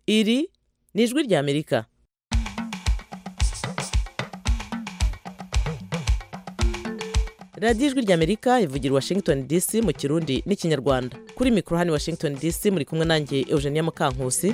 iri ni ijwi ry'amerika radiyo ijwi ry'amerika ivugira i washington dc mu kirundi n'ikinyarwanda kuri mikoro hano i washington dc muri kumwe nanjye eugenia mukankusi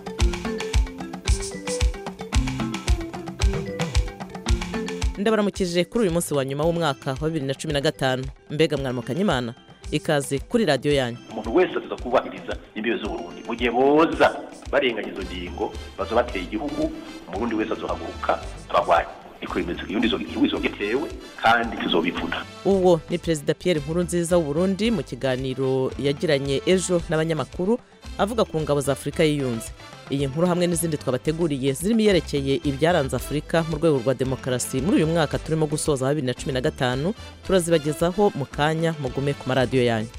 ndabaramukije kuri uyu munsi wa nyuma w'umwaka wa bibiri na cumi na gatanu mbega mwaramukanye imana ikaze kuri radiyo yanyu umuntu wese aza kubahiriza imbibe z'uburundi mu gihe boza barenganya izo ngingo baza bateye igihugu umurundi wese azohaguruka abagwanyi niko bimeze igihugu igihugu izogitewe kandi tuzobivuna uwo ni perezida pierre nkurunziza w'uburundi mu kiganiro yagiranye ejo n'abanyamakuru avuga ku ngabo za afurika yiyunze iyi nkuru hamwe n'izindi twabateguriye zirimo iyerekeye ibyaranze afurika mu rwego rwa demokarasi muri uyu mwaka turimo gusoza wa bibiri na cumi na gatanu turazibagezaho mu kanya mugume ku maradiyo yanyu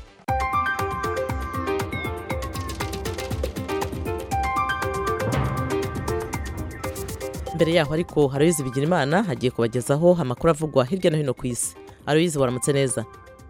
mbere yaho ariko haroyizi bigira imana hagiye kubagezaho amakuru avugwa hirya no hino ku isi aroyizi waramutse neza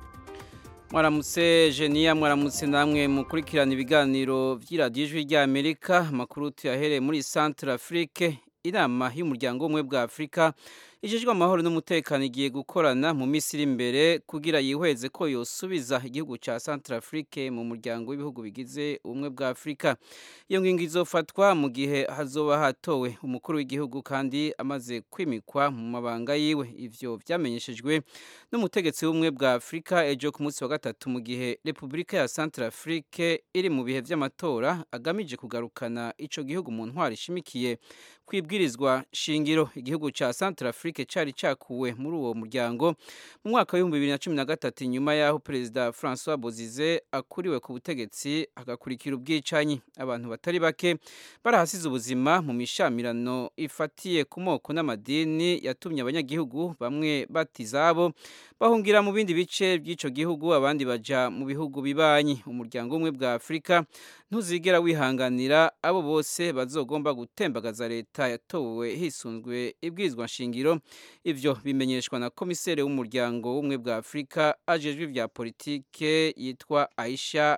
mwaramutse jeniya mwaramutse namwe mukurikirana ibiganiro by'iradiyo ijwi ry'amerika amakuru tuyahereye muri santara afurike inama y'umuryango w'ubumwe bwa afurika ijejwe amahoro n'umutekano igiye gukorana mu minsi iri imbere kugira yihweze ko yosubiza igihugu cya santara afurike mu muryango w'ibihugu bigize ubumwe bwa afurika iyo ngingo izofatwa mu gihe hazoba hatowe umukuru w'igihugu kandi amaze kwimikwa mu mabanga yiwe ivyo vyamenyeshejwe n'umutegetsi w'ubumwe bwa afurika ejo ku munsi wa gatatu mu gihe repubulika ya santara afurike iri mu bihe vy'amatora agamije kugarukana ico gihugu mu ntwaro ishimikiye kwibwirizwa shingiro igihugu ca Central Afrique cari cakuwe muri uwo muryango mu mwaka w'ibihumbi bibiri na cumi na gatatu inyuma y'aho perezida Francois Bozize akuriwe ku butegetsi agakurikira ubwicanyi abantu batari bake barahasize ubuzima mu mishamirano ifatiye ku moko n'amadini yatumye abanyagihugu bamwe batizabo bahungira mu bindi bice by'ico gihugu abandi baja mu bihugu bibanyi umuryango umwe bwa Afrika ntuzigera wihanganira abo bose bazogomba gutembagaza leta yatowe hisunzwe ibwirizwa nshingiro ivyo bimenyeshwa na komiseri w'umuryango w'ubumwe bwa afurika ajejwe ivya politike yitwa aisha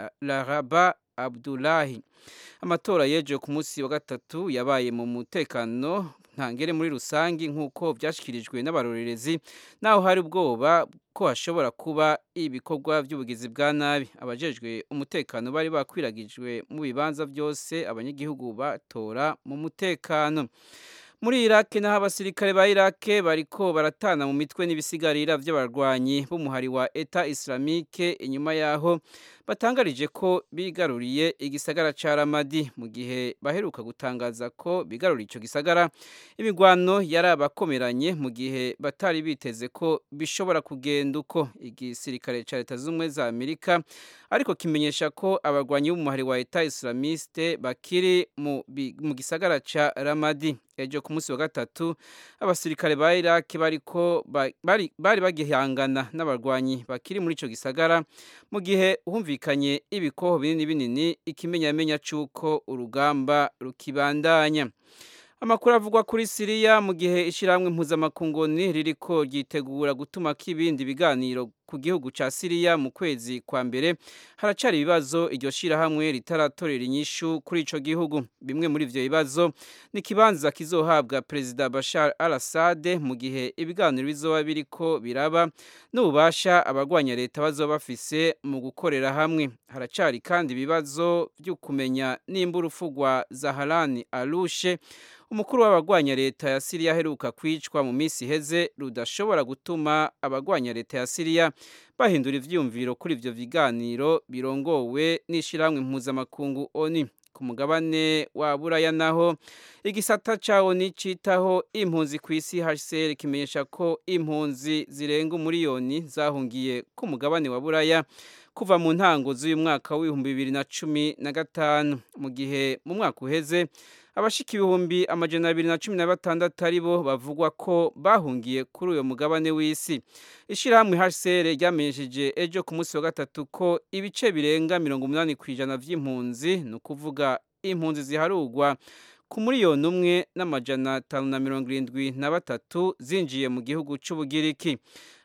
laraba abdulahi amatora yeje ku munsi wa gatatu yabaye mu mutekano ntangere muri rusangi nk'uko byashyikirijwe n'abarorerezi naho hari ubwoba ko hashobora kuba ibikorwa by'ubugizi bwa nabi abajejwe umutekano bari bakwiragijwe mu bibanza byose abanyagihugu batora mu mutekano muri iraki naho abasirikare ba iraki bariko baratana mu mitwe n'ibisigarira by'abarwanyi b'umuhari wa eta islamike inyuma yaho batangarije ko bigaruriye igisagara ca ramadi mu gihe baheruka gutangaza ko bigaruriye ico gisagara imigwano yari abakomeranye mu gihe batari biteze ko bishobora kugenda uko igisirikare ca leta z'ubumwe za amerika ariko kimenyesha ko abarwanyi b'umuhari wa eta islamiste bakiri mu, mu gisagara ca ramadi ejo ku munsi wa gatatu abasirikare ba iraki bariko bari, bari bagihangana n'abarwanyi bakiri muri ico gisagara mu gihe humvikanye ibikoho binini binini ikimenyamenya c'uko urugamba rukibandanya amakuru avugwa kuri siriya mu gihe ishyirahamwe mpuzamakungoni ririko ryitegura gutuma k'ibindi biganiro ku gihugu ca siriya mu kwezi kwa mbere haracari ibibazo iryo shyirahamwe ritaratorera inyishu kuri ico gihugu bimwe muri ivyo bibazo ni ikibanza kizohabwa perezida bashar al assad mu gihe ibiganiro bizoba biriko biraba n'ububasha abagwanya leta bazoba bafise mu gukorera hamwe haracari kandi ibibazo vyo kumenya nimba urupfu rwa zaharani alushe umukuru w'abagwanya leta ya siriya aheruka kwicwa mu minsi iheze rudashobora gutuma abagwanya leta ya siriya bahindura ivyiyumviro kuri ivyo biganiro birongowe n'ishirahamwe mpuzamakungu oni ku mugabane wa buraya naho igisata ca oni citaho impunzi ku isi hcr kimenyesha ko impunzi zirenga umuriyoni zahungiye ku mugabane wa buraya kuva mu ntango z'uyu mwaka w'ibihumbi bibiri na cumi na gatanu mu gihe mu mwaka uheze abashika ibihumbi amajana abiri na cumi na batandatu ari bo bavugwa ko bahungiye kuri uyo mugabane w'isi ishyirahamwe hcr ryamenyesheje ejo ku munsi wa gatatu ko ibice birenga mirongo umunani ku ijana vy'impunzi ni ukuvuga impunzi ziharugwa ku miliyoni umwe n'amajana atanu na mirongo irindwi na batatu zinjiye mu gihugu c'ubugiriki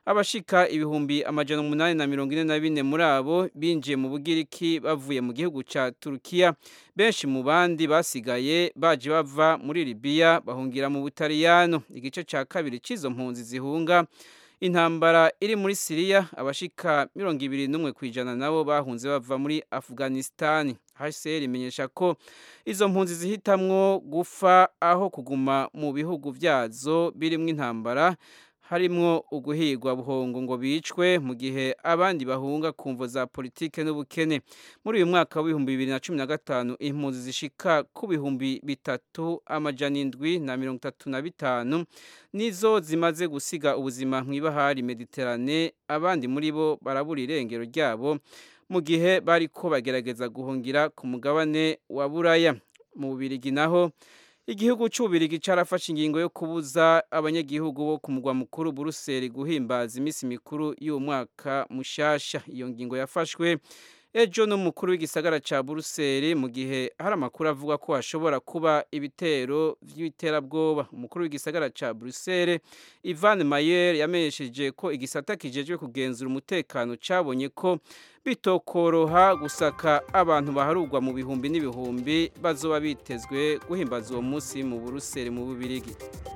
abashika ibihumbi amajana umunani na mirongo ine na bine muri abo binjiye mu bugiriki bavuye mu gihugu ca turukiya benshi mu bandi basigaye baje bava muri libiya bahungira mu butaliyano igice ca kabiri c'izo mpunzi zihunga intambara iri muri siriya abashika mirongo ibiri n'umwe ku ijana nabo bahunze bava muri afghanistan hcr imenyesha ko izo mpunzi zihitamwo gufa aho kuguma mu bihugu vyazo birimwo intambara harimwo uguhigwa buhongo ngo bicwe mu gihe abandi bahunga ku mvo za politike n'ubukene muri uyu mwaka w'ibihumbi bibiri na cumi na gatanu impunzi zishika ku bihumbi bitatu amajana indwi na mirongo itatu na bitanu nizo zimaze gusiga ubuzima mw'ibahari mediterane abandi muri bo barabura irengero ryabo mu gihe bariko bagerageza guhungira ku mugabane wa buraya mu bubirigi naho igihugu cy'ububirigi carafashe ingingo yo kubuza abanyagihugu bo ku mugwa mukuru buruseli guhimbaza iminsi mikuru y'uwo mwaka mushasha iyo ngingo yafashwe ejo n'umukuru w'igisagara ca buruseli mu gihe hari amakuru avuga ko hashobora kuba ibitero vy'iterabwoba umukuru w'igisagara ca buruseli ivan mayer yamenyesheje ko igisata kijejwe kugenzura umutekano cabonye ko bitokoroha gusaka abantu baharugwa mu bihumbi n'ibihumbi bazoba bitezwe guhimbaza uwo munsi mu buruseli mu bubirigi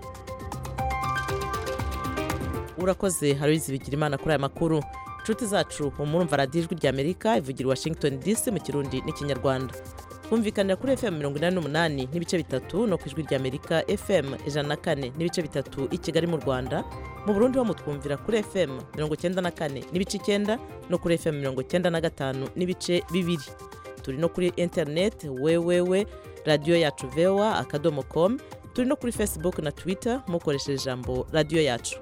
urakoze haruzi bigira imana kuri aya makuru inshuti zacu murumva radiyo ijwi ry'amerika ivugira washington dc mu kirundi n'ikinyarwanda twumvikanira kuri fm mirongo inani n'umunani n'ibice bitatu no ku ijwi ry'amerika fm ijana na kane n'ibice bitatu i kigali mu rwanda mu burundi ho mutwumvira kuri fm mirongo icyenda na kane n'ibice icyenda no kuri fm mirongo icyenda na gatanu n'ibice bibiri turi no kuri interineti wewewe radiyo yacu vewa akadomo komu turi no kuri facebook na twitter mukoresheje ijambo radiyo yacu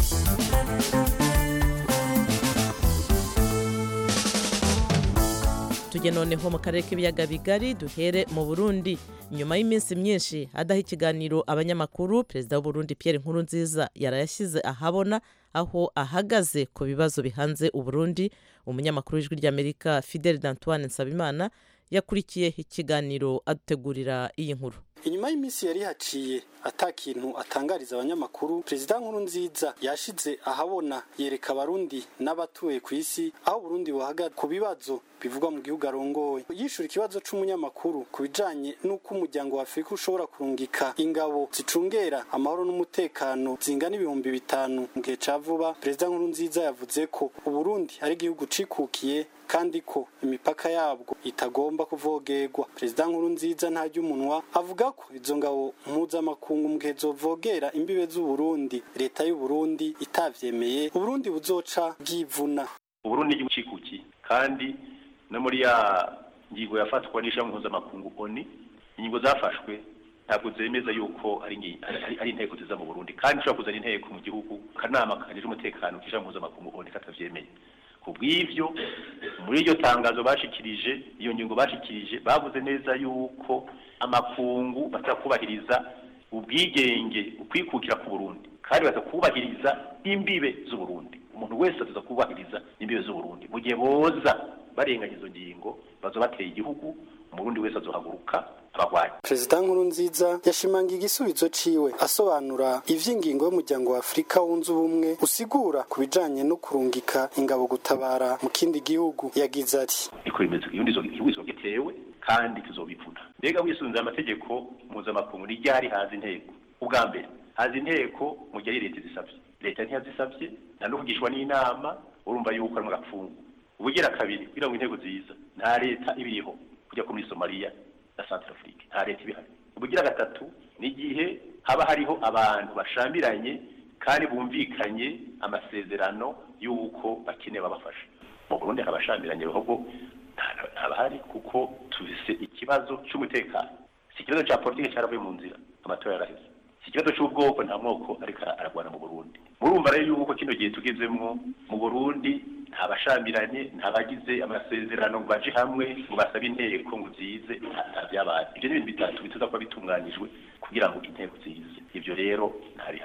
tujye noneho mu karere k'ibiyaga bigari duhere mu burundi nyuma y'iminsi myinshi adaha ikiganiro abanyamakuru perezida w'uburundi pierre nkurunziza yarayashyize ahabona aho ahagaze ku bibazo bihanze uburundi umunyamakuru w'ijwi ry'amerika fidel d'antoine nsabimana yakurikiye ikiganiro adutegurira iyi nkuru inyuma y'iminsi yari haciye ata kintu atangariza abanyamakuru perezida nkurunziza yashize ahabona yereka abarundi n'abatuye ku isi aho uburundi buhagaze ku bibazo bivugwa mu gihugu arongoye yishura ikibazo c'umunyamakuru ku bijanye n'uko umuryango wa afurika ushobora kurungika ingabo zicungera amahoro n'umutekano zingana ibihumbi bitanu mu gihe ca vuba perezida nkurunziza yavuze ko uburundi ari igihugu cikukiye kandi ko imipaka yabwo itagomba kuvogerwa perezida nkurunziza ntarya umunwa avuga ko izo ngabo mpuzamakungu mu gihe zovogera imbibe z'uburundi leta y'uburundi itavyemeye uburundi buzoca bwivuna uburundi igihugu cikukiye kandi no muri ya ngingo yafatwa n'ishami mpuzamakungu oni ingingo zafashwe ntabwo zemeza yuko ari ngi- ari- ari inteko ziza mu burundi kandi ushobora kuzana inteko mu gihugu akanama kajejwe umutekano k'ishami mpuzamakungu oni katavyemeye ku bw'ivyo muri iryo tangazo bashikirije iyo ngingo bashikirije bavuze neza yuko amakungu batakubahiriza ubwigenge ukwikukira ku burundi kandi batakubahiriza imbibe z'uburundi umuntu wese aza kubahiriza imbibe z'uburundi mu gihe boza barenganya izo ngingo baza bateye igihugu umurundi wese azohaguruka abagwanyi perezida nkurunziza yashimangiye igisubizo ciwe asobanura ivy'ingingo y'umuryango wa afurika wunze ubumwe usigura ku bijanye no kurungika ingabo gutabara mu kindi gihugu yagize ati niko bimeze iyo ndizo igihugu gitewe kandi tuzobivuna mbega wisunze amategeko mpuzamakungu ni ryari haza inteko ubwa mbere haza inteko mu gihe ari leta izisabye leta ntiyazisabye nta no kugishwa n'inama urumva yuko ari mu gapfungu ubugira kabiri kugira ngo inteko ziza nta leta ibiriho kujya ko muri somaliya na centrafrique nta leta ibihari ubugira gatatu ni igihe haba hariho abantu bashambiranye kandi bumvikanye amasezerano y'uko bakeneye babafasha mu burundi hari abashambiranye ahubwo nta- ntabahari kuko tufise ikibazo cy'umutekano si ikibazo cya politiki cyaravuye mu nzira amatora yaraheze si ikibazo cy'ubwoko nta mwoko ariko aragwana mu burundi murumva rero yuko kino gihe tugezemwo mu burundi nta bashambiranye nta bagize amasezerano ngo baje hamwe ngo basabe inteko ngo zize nta- nta byabaye ibyo ni ibintu bitatu bituza kuba bitunganyijwe kugira ngo inteko zize ibyo rero ntabihari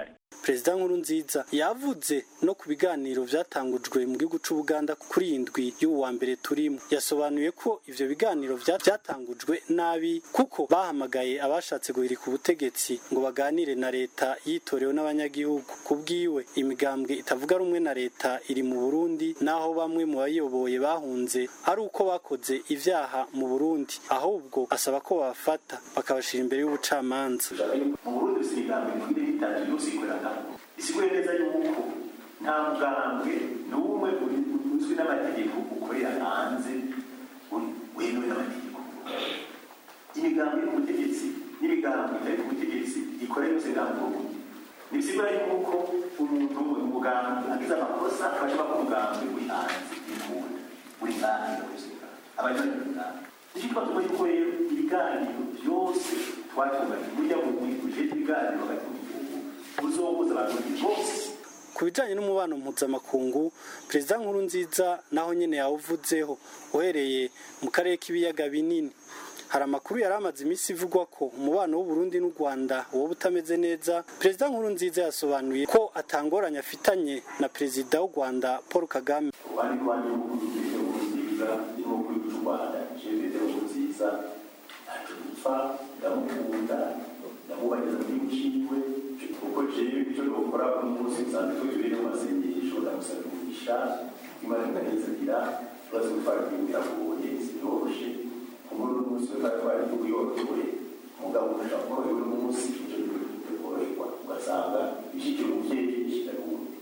perezida nkurunziza yavuze no ku biganiro vyatangujwe mu gihugu c'ubuganda kuri iyi ndwi y'ubu wa mbere turimo yasobanuye ko ivyo biganiro vya- vyatangujwe nabi kuko bahamagaye abashatse guhirika ubutegetsi ngo baganire na leta yitorewe n'abanyagihugu ku bwiwe imigambwe itavuga rumwe na leta iri mu burundi naho bamwe mu bayoboye bahunze ari uko bakoze ivyaha mu burundi ahubwo asaba ko babafata bakabashira imbere y'ubucamanza mu burundi si imigambi ikwiriye itatu yose ikorana isiguye neza yuko nta mugambwe n'umwe uri- uzwi n'amategeko ukorera hanze uri- wemewe n'amategeko imigambi iri ku butegetsi n'imigambi itari ku butegetsi ikorera yose nta muntu ntibisigura yuko umuntu umugambi agize amakosa bashobora ko umugambi uri hanze y'impunzi uri hanze y'ubuzima abanyoni umugambi nicyo twatuma yuko rero ibiganiro byose twatunganya burya mu uje ibiganiro hagati mu gihugu buzohuza abarundi bose ku bijanye n'umubano mpuzamakungu perezida nkurunziza naho nyene yawuvuzeho uhereye mu karere k'ibiyaga binini hari amakuru yari amaze iminsi ivugwa ko umubano w'uburundi n'u rwanda woba utameze neza perezida nkurunziza yasobanuye ko atangoranye afitanye na perezida w'u rwanda paul kagame abandi rwanda n'ubundi nziza irimo kuri cy'u rwanda jenoside nziza ntacyo dupfa ndamukunda ndamubageza muri muciwe kuko jewe icyo dukora uno munsi nsanzwe turi mu masengesho ndamusaba umugisha imana ikanezanira tubaze gutwara igihugu biragoye sinyoroshe kumuri uno munsi twari twari igihugu yorohewe umugabo ushaka korohewe uno munsi icyo gihugu koroherwa ugasanga ishyikira umubyeyi ishyikira uwundi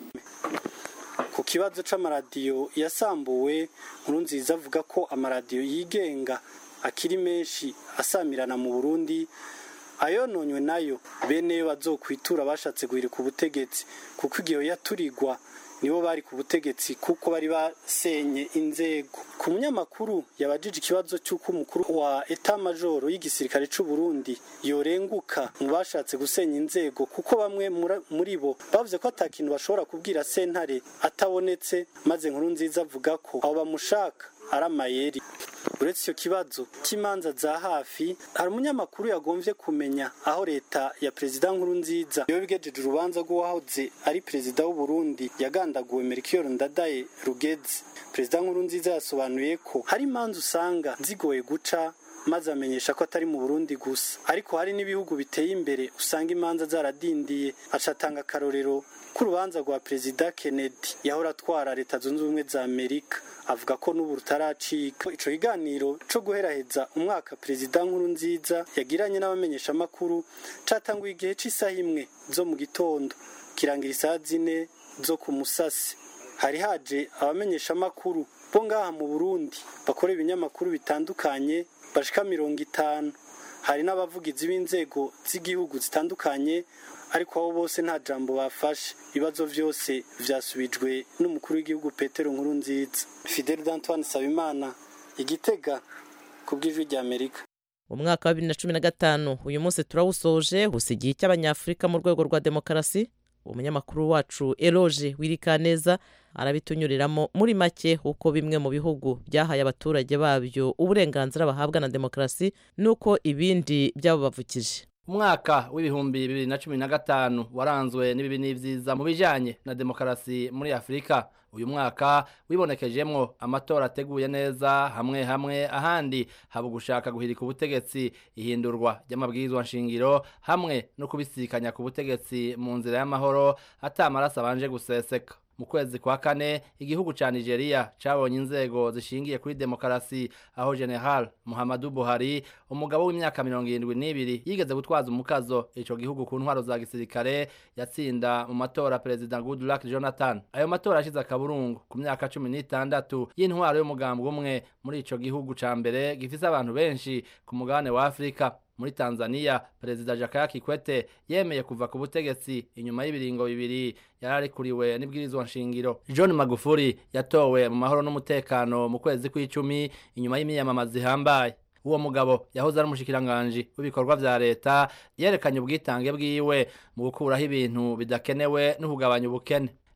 ku kibazo c'amaradiyo yasambuwe nkurunziza avuga ko amaradiyo yigenga akiri menshi asamirana mu burundi ayononywe nayo bene yo bazokwitura bashatse guhirika ubutegetsi kuko igihe yaturigwa nibo bari ku butegetsi kuko bari basenye inzego ku munyamakuru yabajije ikibazo cy'uko umukuru wa eta majoro y'igisirikare c'u Burundi yorenguka mu bashatse gusenya inzego kuko bamwe mura- muri bo bavuze ko atakintu bashobora kubwira sentare atabonetse maze nkuru nziza avuga ko abo bamushaka ari amayeri uretse icyo kibazo cy'imanza za hafi hari umunyamakuru yagombye kumenya aho leta ya perezida nkuru nziza iyo bigejeje urubanza rw'uwahoze ari perezida w'u Burundi yagandaguwe Melchior Ndadaye Rugeze perezida nkuru nziza yasobanuye ko hari imanza usanga zigoye guca maze amenyesha ko atari mu Burundi gusa ariko hari n'ibihugu biteye imbere usanga imanza zaradindiye acatanga akarorero k'urubanza rwa perezida Kennedy yahora atwara leta zunze ubumwe za Amerika avuga ko n'ubu rutaracika ico kiganiro co guheraheza umwaka perezida nkuru nziza yagiranye n'abamenyeshamakuru catanguye igihe c'isaha imwe zo mu gitondo kirangira isaha zine zo ku musasi hari haje abamenyeshamakuru bo ngaha mu Burundi bakora ibinyamakuru bitandukanye bashika mirongo itanu hari n'abavugizi b'inzego z'igihugu zitandukanye ariko abo bose nta jambo bafashe ibibazo byose vyasubijwe n'umukuru w'igihugu Petero Nkurunziza Fidel Antoine Sabimana igitega ku bw'ijwi rya Amerika umwaka wa bibiri na cumi na gatanu uyu munsi turawusoje gusa igihe cy'abanyafurika mu rwego rwa demokarasi umunyamakuru wacu eroge wirikaneza arabitunyuriramo muri make uko bimwe mu bihugu byahaye abaturage babyo uburenganzira bahabwa na demokarasi n'uko ibindi byabubavukije umwaka w'ibihumbi bibiri na cumi na gatanu waranzwe n'ibibi n'ibyiza mu bijyanye na demokarasi muri afurika uyu mwaka wibonekejemo amatora ateguye neza hamwe hamwe ahandi haba gushaka guhirika ubutegetsi ihindurwa ry'amabwirizwa nshingiro hamwe no kubisikanya ku butegetsi mu nzira y'amahoro atamaraso abanje guseseka mu kwezi kwa kane igihugu ca Nigeria cabonye inzego zishingiye kuri demokarasi aho General Muhammadu Buhari umugabo w'imyaka mirongo irindwi n'ibiri yigeze gutwaza umukazo ico gihugu ku ntwaro za gisirikare yatsinda mu matora Perezida Goodluck Jonathan ayo matora ashize akaburungu ku myaka cumi n'itandatu y'intwaro y'umugambwe umwe muri ico gihugu ca mbere gifise abantu benshi ku mugabane wa Afrika muri Tanzania Perezida Jakaya Kikwete yemeye kuva ku butegetsi inyuma y'ibiringo bibiri yararikuriwe n'ibwirizwa nshingiro John Magufuli yatowe mu mahoro n'umutekano mu kwezi kw'icumi inyuma y'imiyamamaza ihambaye uwo mugabo yahoze ari umushikiranganji w'ibikorwa vya leta yerekanye ubwitange bwiwe mu gukuraho ibintu bidakenewe no kugabanya ubukene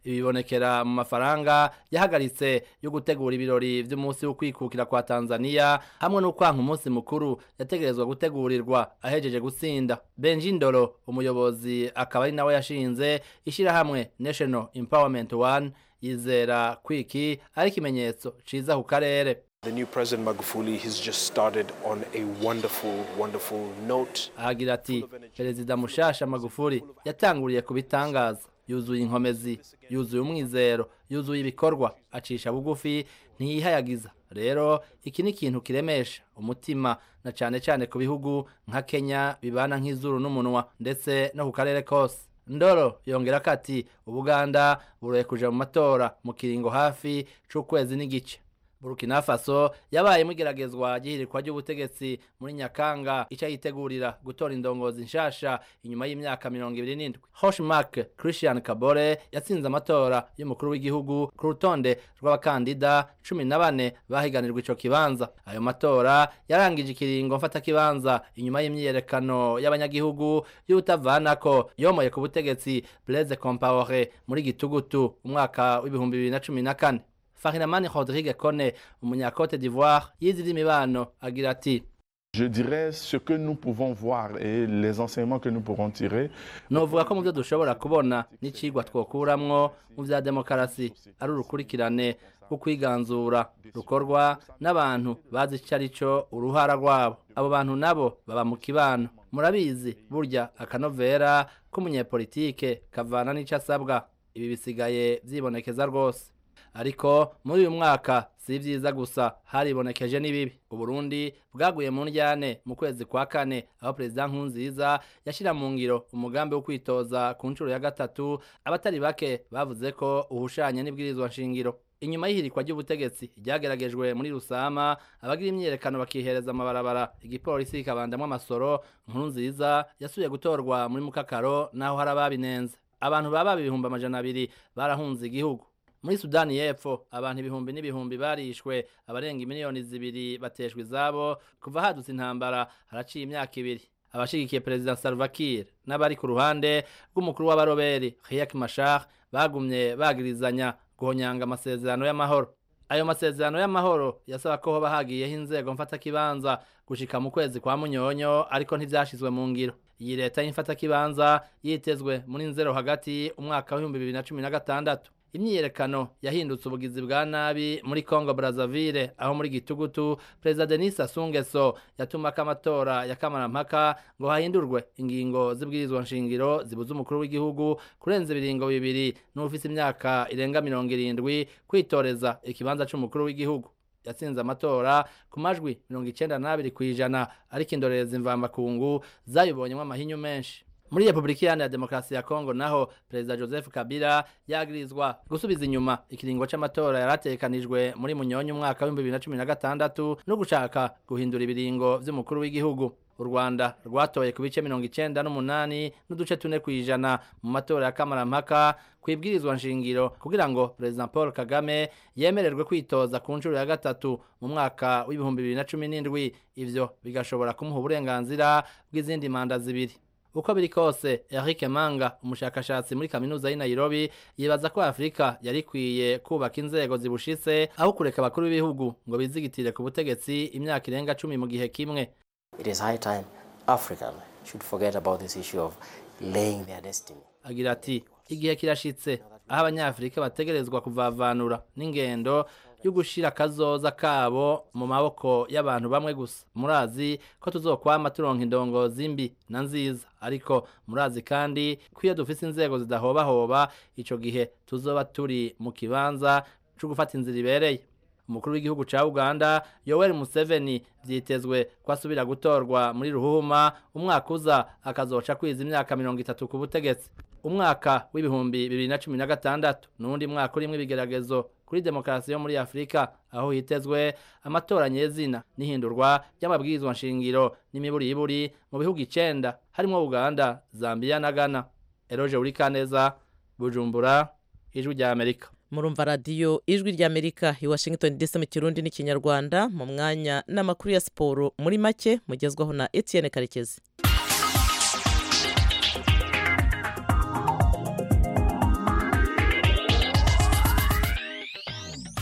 ibi bibonekera mu mafaranga yahagaritse yo gutegura ibirori vy'umunsi wo kwikukira kwa Tanzania hamwe no kwanka umunsi mukuru yategerezwa gutegurirwa ahejeje gutsinda Benji Ndoro umuyobozi akaba ari nawe yashinze ishirahamwe National Empowerment One yizera kwiki ari ikimenyetso ciza ku karere The new President Magufuli has just started on a wonderful, wonderful note. ahagira ati perezida mushasha magufuri yatanguriye ku bitangaza yuzuye inkomezi yuzuye umwizero yuzuye ibikorwa acisha bugufi ntiyihayagiza rero iki ni ikintu kiremesha umutima na cane cane ku bihugu nka kenya bibana nk'izuru n'umunwa ndetse no ku karere kose ndoro yongera ko ati ubuganda buroye kuja mu matora mu kiringo hafi c'ukwezi n'igice burkina faso yabaye igeragezwa ry'ihirikwa ry'ubutegetsi muri nyakanga ica yitegurira gutora indongozi nshasha inyuma y'imyaka mirongo ibiri n'indwi hoshmark christian kabore yatsinze amatora y'umukuru w'igihugu ku rutonde rw'abakandida cumi na bane bahiganirwa ico kibanza ayo matora yarangije ikiringo mfatakibanza inyuma y'imyiyerekano y'abanyagihugu y'utavanako yomoye ku butegetsi blaise compaore muri gitugutu umwaka w'ibihumbi bibiri na cumi na kane Farinamani Rodrigue Kone umunyakote d'Ivoire yize iby'imibano agira ati Je dirais ce que nous pouvons voir et les enseignements que nous pourrons tirer. novuga ko mu byo dushobora kubona n'icigwa twokuramwo mu vya demokarasi ari urukurikirane rwo kwiganzura rukorwa n'abantu bazi ico ari co uruhara rwabo abo bantu nabo baba mu kibano murabizi burya akanovera k'umunyepolitike kavana n'ico asabwa ibi bisigaye vyibonekeza rwose ariko muri uyu mwaka si vyiza gusa haribonekeje n'ibibi uburundi bwaguye mu ndyane mu kwezi kwa kane aho perezida nkunziza yashira mu ngiro umugambi wo kwitoza ku nshuro ya gatatu abatari bake bavuze ko uhushanye n'ibwirizwa nshingiro inyuma y'ihirikwa ry'ubutegetsi ryageragejwe muri rusama abagira imyiyerekano bakihereza amabarabara igipolisi kikabandamwo amasoro nkuru nziza yasubiye gutorwa muri mukakaro naho hari ababinenze abantu baba ibihumbi amajana abiri barahunze igihugu muri sudani y'epfo abantu ibihumbi n'ibihumbi barishwe abarenga miliyoni zibiri bateshwa izabo kuva hadutse intambara haraciye imyaka ibiri abashigikiye perezida Salva Kiir n'abari ku ruhande rw'umukuru w'abaroberi Riek Machar bagumye bagirizanya guhonyanga amasezerano y'amahoro ayo masezerano y'amahoro yasaba ko hoba hagiyeho inzego mfatakibanza gushika mu kwezi kwa munyonyo ariko ntivyashizwe mu ngiro iyi leta y'imfatakibanza yitezwe muri nzero hagati umwaka w'ibihumbi bibiri na cumi na gatandatu imyiyerekano yahindutse ubugizi bwa nabi muri Congo Brazzaville aho muri gitugutu Perezida Denis Sassou Nguesso yatumako amatora ya kamarampaka ngo hahindurwe ingingo z'ibwirizwa nshingiro zibuza umukuru w'igihugu kurenza ibiringo bibiri n'ufise imyaka irenga mirongo irindwi kwitoreza ikibanza c'umukuru w'igihugu yatsinze amatora ku majwi mirongo icenda n'abiri kw'ijana ariko indorerezi mvamakungu zayibonyemo amahinyu menshi muri repubulika iharanira demokarasi ya kongo naho perezida joseph kabila yagirizwa gusubiza inyuma ikiringo c'amatora yaratekanijwe muri munyonyi umwaka w'ibihumbi bibiri na cumi na gatandatu no gushaka guhindura ibiringo vy'umukuru w'igihugu u rwanda rwatoye ku bice mirongo icenda n'umunani n'uduce tune kw'ijana mu matora ya kamarampaka kwibwirizwa nshingiro kugira ngo perezida paul kagame yemererwe kwitoza ku nshuro ya gatatu mu mwaka w'ibihumbi bibiri na cumi n'indwi ivyo bigashobora kumuha uburenganzira bw'izindi manda zibiri uko biri kose Eric Manga umushakashatsi muri kaminuza y'i Nairobi yibaza ko Afrika yari ikwiye kubaka inzego zibushitse aho kureka abakuru b'ibihugu ngo bizigitire ku butegetsi imyaka irenga cumi mu gihe kimwe It is high time Africa should forget about this issue of laying their destiny. agira ati igihe kirashitse aho abanyafurika bategerezwa kuvavanura n'ingendo yo gushira akazoza kabo mu maboko y'abantu bamwe gusa murazi ko tuzokwama turonka indongozi mbi na nziza ariko murazi kandi ko iyo dufise inzego zidahobahoba ico gihe tuzoba turi mu kibanza co gufata inzira ibereye umukuru w'igihugu ca uganda yoweri museveni vyitezwe ko asubira gutorwa muri ruhuma umwaka uza akazoca kwiza imyaka mirongo itatu ku butegetsi umwaka w'ibihumbi bibiri na cumi na gatandatu n'uwundi mwaka urimwo ibigeragezo kuri demokarasi yo muri afurika aho hitezwe amatora nyezina n'ihindurwa ry'amabwirizwa nshingiro n'imiburiburi mu bihugu icenda harimwo uganda zambiya na ghana eroje urikaneza bujumbura ijwi rya amerika murumva radiyo ijwi ry'amerika i washington dc mu kirundi n'ikinyarwanda mu mwanya n'amakuru ya siporo muri make mugezwaho na etienne karekezi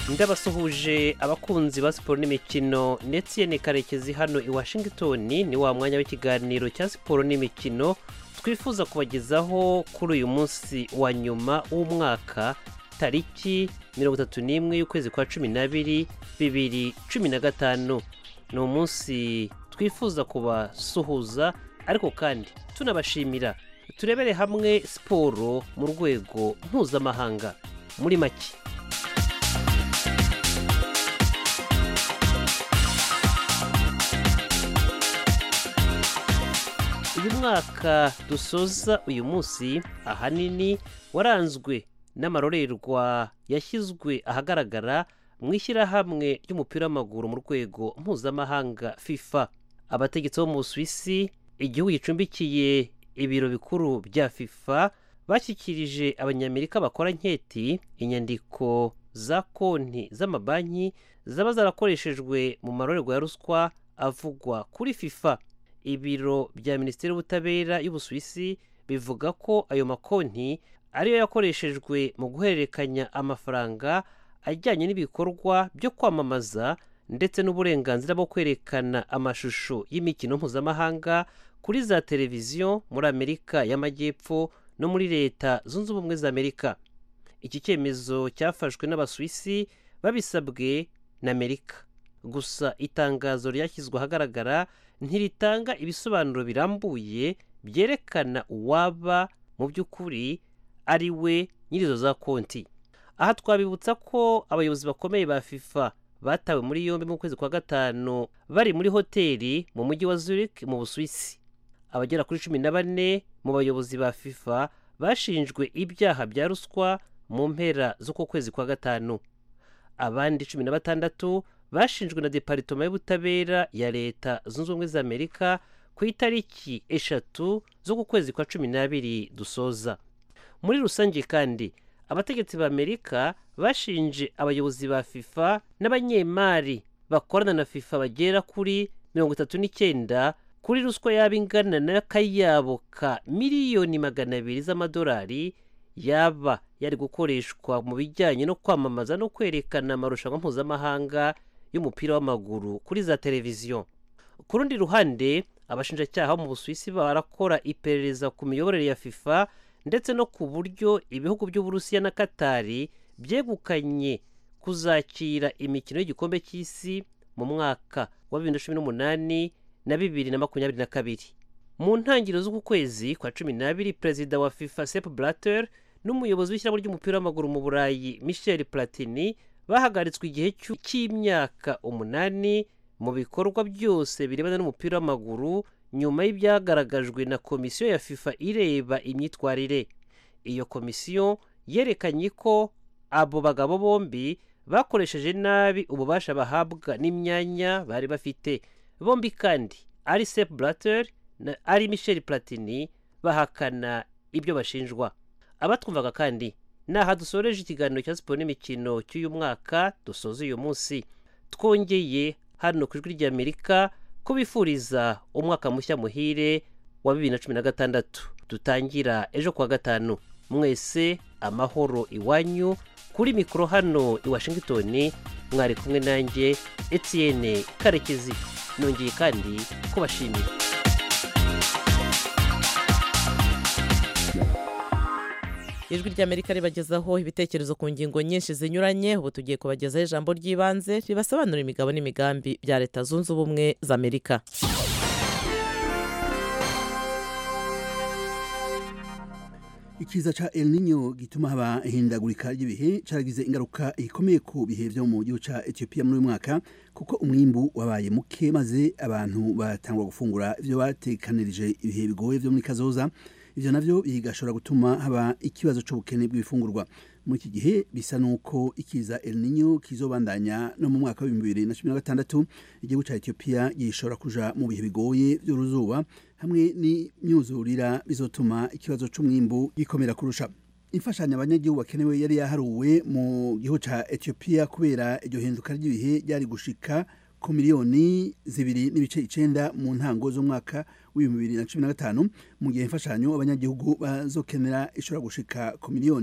ndabasuhuje abakunzi ba siporo n'imikino ndetse ni karekezi hano i washington ni wa mwanya w'ikiganiro cya siporo n'imikino twifuza kubagezaho kuri uyu munsi wa nyuma w'umwaka tariki mirongo itatu n'imwe y'ukwezi kwa cumi n'abiri bibiri cumi na gatanu ni umunsi twifuza kubasuhuza ariko kandi tunabashimira turebere hamwe siporo mu rwego mpuzamahanga muri make uyu mwaka dusoza uyu munsi ahanini waranzwe n'amarorerwa yashyizwe ahagaragara mu ishyirahamwe ry'umupira w'amaguru mu rwego mpuzamahanga fifa abategetsi bo mu busuwisi igihugu gicumbikiye ibiro bikuru bya fifa bashyikirije abanyamerika bakora nketi inyandiko za konti z'amabanki zaba zarakoreshejwe mu marorerwa ya ruswa avugwa kuri fifa ibiro bya minisiteri y'ubutabera y'ubusuwisi bivuga ko ayo makonti ariyo yakoreshejwe mu guhererekanya amafaranga ajyanye n'ibikorwa byo kwamamaza ndetse n'uburenganzira bwo kwerekana amashusho y'imikino mpuzamahanga kuri za televiziyo muri amerika y'amajyepfo no muri leta zunze ubumwe za amerika iki cyemezo cyafashwe n'abasuwisi babisabwe na amerika gusa itangazo ryashyizwe ahagaragara ntiritanga ibisobanuro birambuye byerekana uwaba mu by'ukuri ari we nyirizo za konti aha twabibutsa ko abayobozi bakomeye ba fifa batawe muri yombi mu kwezi kwa gatanu bari muri hoteli mu mujyi wa zurich mu busuwisi abagera kuri cumi na bane mu bayobozi ba fifa bashinjwe ibyaha bya ruswa mu mpera z'uko kwezi kwa gatanu abandi cumi na batandatu bashinjwe na deparitoma y'ubutabera ya leta zunze ubumwe za amerika ku itariki eshatu z'uku kwezi kwa cumi n'abiri dusoza muri rusange kandi abategetsi ba amerika bashinje abayobozi ba fifa n'abanyemari bakorana na fifa bagera kuri mirongo itatu n'icyenda kuri ruswa yaba ingana n'akayabo ka miliyoni magana abiri z'amadolari yaba yari gukoreshwa mu bijyanye no kwamamaza no kwerekana amarushanwa mpuzamahanga y'umupira w'amaguru kuri za televiziyo ku rundi ruhande abashinjacyaha bo mu busuwisi barakora iperereza ku miyoborere ya fifa ndetse no ku buryo ibihugu by'uburusiya na katari byegukanye kuzakira imikino y'igikombe cy'isi mu mwaka wa bibiri na cumi n'umunani na bibiri na makumyabiri na kabiri mu ntangiriro z'uku kwezi kwa cumi n'abiri perezida wa fifa sep blatter n'umuyobozi w'ishyirahamwe ry'umupira w'amaguru mu burayi michel platini bahagaritswe igihe cy'imyaka umunani mu bikorwa byose birebana n'umupira w'amaguru nyuma y'ibyagaragajwe na komisiyo ya fifa ireba imyitwarire iyo komisiyo yerekanye ko abo bagabo bombi bakoresheje nabi ububasha bahabwa n'imyanya bari bafite bombi kandi ari sep blatter na ari michel platini bahakana ibyo bashinjwa abatwumvaga kandi ni aha dusoreje ikiganiro cya siporo n'imikino cy'uyu mwaka dusoza uyu munsi twongeye hano ku ijwi ry'amerika ko bifuriza umwaka mushya muhire wa bibiri na cumi na gatandatu dutangira ejo kuwa gatanu mwese amahoro iwanyu kuri mikoro hano i washington mwari kumwe nanjye etienne karekezi nongeye kandi kubashimira ijwi ry'amerika ribagezaho ibitekerezo ku ngingo nyinshi zinyuranye ubu tugiye kubagezaho ijambo ry'ibanze ribasobanura imigabo n'imigambi bya leta zunze ubumwe za amerika ikiza ca El Niño gituma haba ihindagurika ry'ibihe caragize ingaruka ikomeye ku bihe vyo mu gihugu ca Ethiopia muri uyu mwaka kuko umwimbu wabaye muke maze abantu batangwa gufungura ivyo batekanirije ibihe bigoye vyo muri kazoza ivyo navyo bigashobora gutuma haba ikibazo c'ubukene bw'ibifungurwa muri iki gihe bisa nuko ikiza El Niño kizobandanya no mu mwaka wa 2016 igihugu ca Ethiopia gishobora kuja mu bihe bigoye vy'uruzuba hamwe n'imyuzurira bizotuma ikibazo c'umwimbu gikomera kurusha imfashanyo abanyagihugu bakenewe yari yaharuwe mu gihugu ca Ethiopia kubera iryo hinduka ry'ibihe ryari gushika ku miliyoni zibiri n'ibice icenda mu ntango z'umwaka w'ibihumbi bibiri na cumi na gatanu mu gihe imfashanyo abanyagihugu bazokenera ishobora gushika ku miliyoni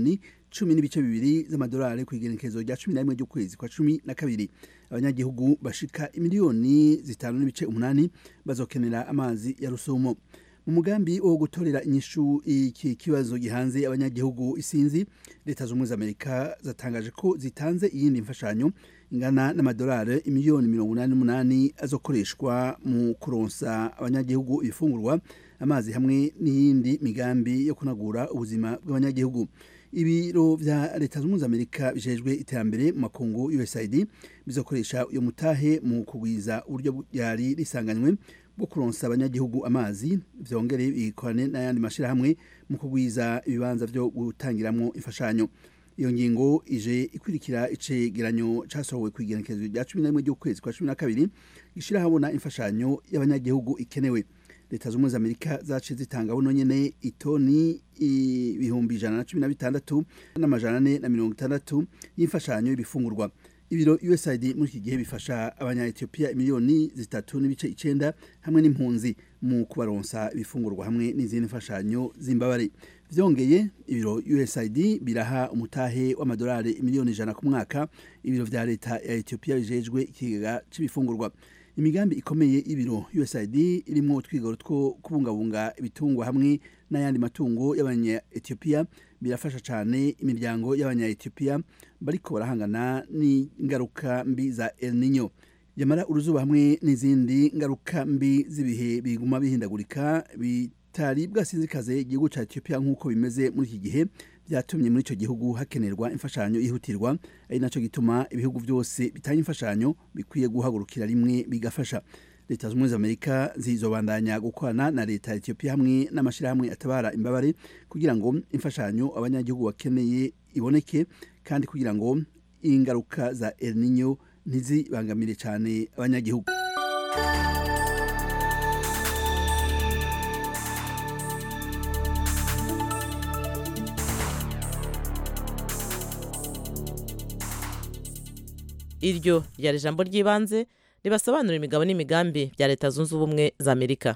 cumi n'ibice bibiri z'amadolari ku igenekerezo rya cumi na rimwe ry'ukwezi kwa cumi na kabiri abanyagihugu bashika imiliyoni zitanu n'ibice umunani bazokenera amazi ya rusumo mu mugambi wo gutorera inyishu iki kibazo gihanze abanyagihugu isinzi leta z'ubumwe z'amerika zatangaje ko zitanze iyindi mfashanyo ingana n'amadolari imiliyoni mirongo inani n'umunani azokoreshwa mu kuronsa abanyagihugu ibifungurwa amazi hamwe n'iyindi migambi yo kunagura ubuzima bw'abanyagihugu ibiro vya leta z'ubumwe z'amerika bijejwe iterambere mu makungu usaid bizokoresha uyo mutahe mu kugwiza uburyo yari risanganywe bwo kuronsa abanyagihugu amazi vyongere bikorane n'ayandi mashirahamwe mu kugwiza ibibanza vyo gutangiramwo imfashanyo iyo ngingo ije ikurikira icegeranyo casohowe ku igenekerezo rya cumi na rimwe ry'ukwezi kwa cumi na kabiri gishira habona imfashanyo y'abanyagihugu ikenewe leta z'ubumwe z'amerika zaciye zitanga buno nyene itoni ibihumbi ijana na cumi na bitandatu n'amajana ane na mirongo itandatu y'imfashanyo y'ibifungurwa ibiro usaid muri iki gihe bifasha abanya-etiyopiya miliyoni zitatu n'ibice icenda hamwe n'impunzi mu kubaronsa ibifungurwa hamwe n'izindi mfashanyo z'imbabare vyongeye ibiro usaid biraha umutahe w'amadolari miliyoni ijana ku mwaka ibiro vya leta ya etiyopiya bijejwe ikigega c'ibifungurwa imigambi ikomeye y'ibiro usaid irimwo utwigoro two kubungabunga ibitungwa hamwe n'ayandi matungo y'abanya-etiyopiya birafasha cyane imiryango y'abanya-etiyopiya bariko barahangana n'ingaruka mbi za el nino yamara uruzuba hamwe n'izindi ngaruka mbi z'ibihe biguma bihindagurika bitari bwasinzikaze igihugu cya etiyopiya nk'uko bimeze muri iki gihe byatumye muri icyo gihugu hakenerwa imfashanyo yihutirwa ari nacyo gituma ibihugu byose bitanga imfashanyo bikwiye guhagurukira rimwe bigafasha leta z'ubumwe z'amerika zizobandanya gukorana na leta ya etiyopiya hamwe n'amashyirahamwe atabara imbabare kugira ngo imfashanyo abanyagihugu bakeneye iboneke kandi kugira ngo ingaruka za el nino ntizibangamire cyane abanyagihugu iryo ryari ijambo ry'ibanze ribasobanurira imigabo n'imigambi bya leta zunze ubumwe za amerika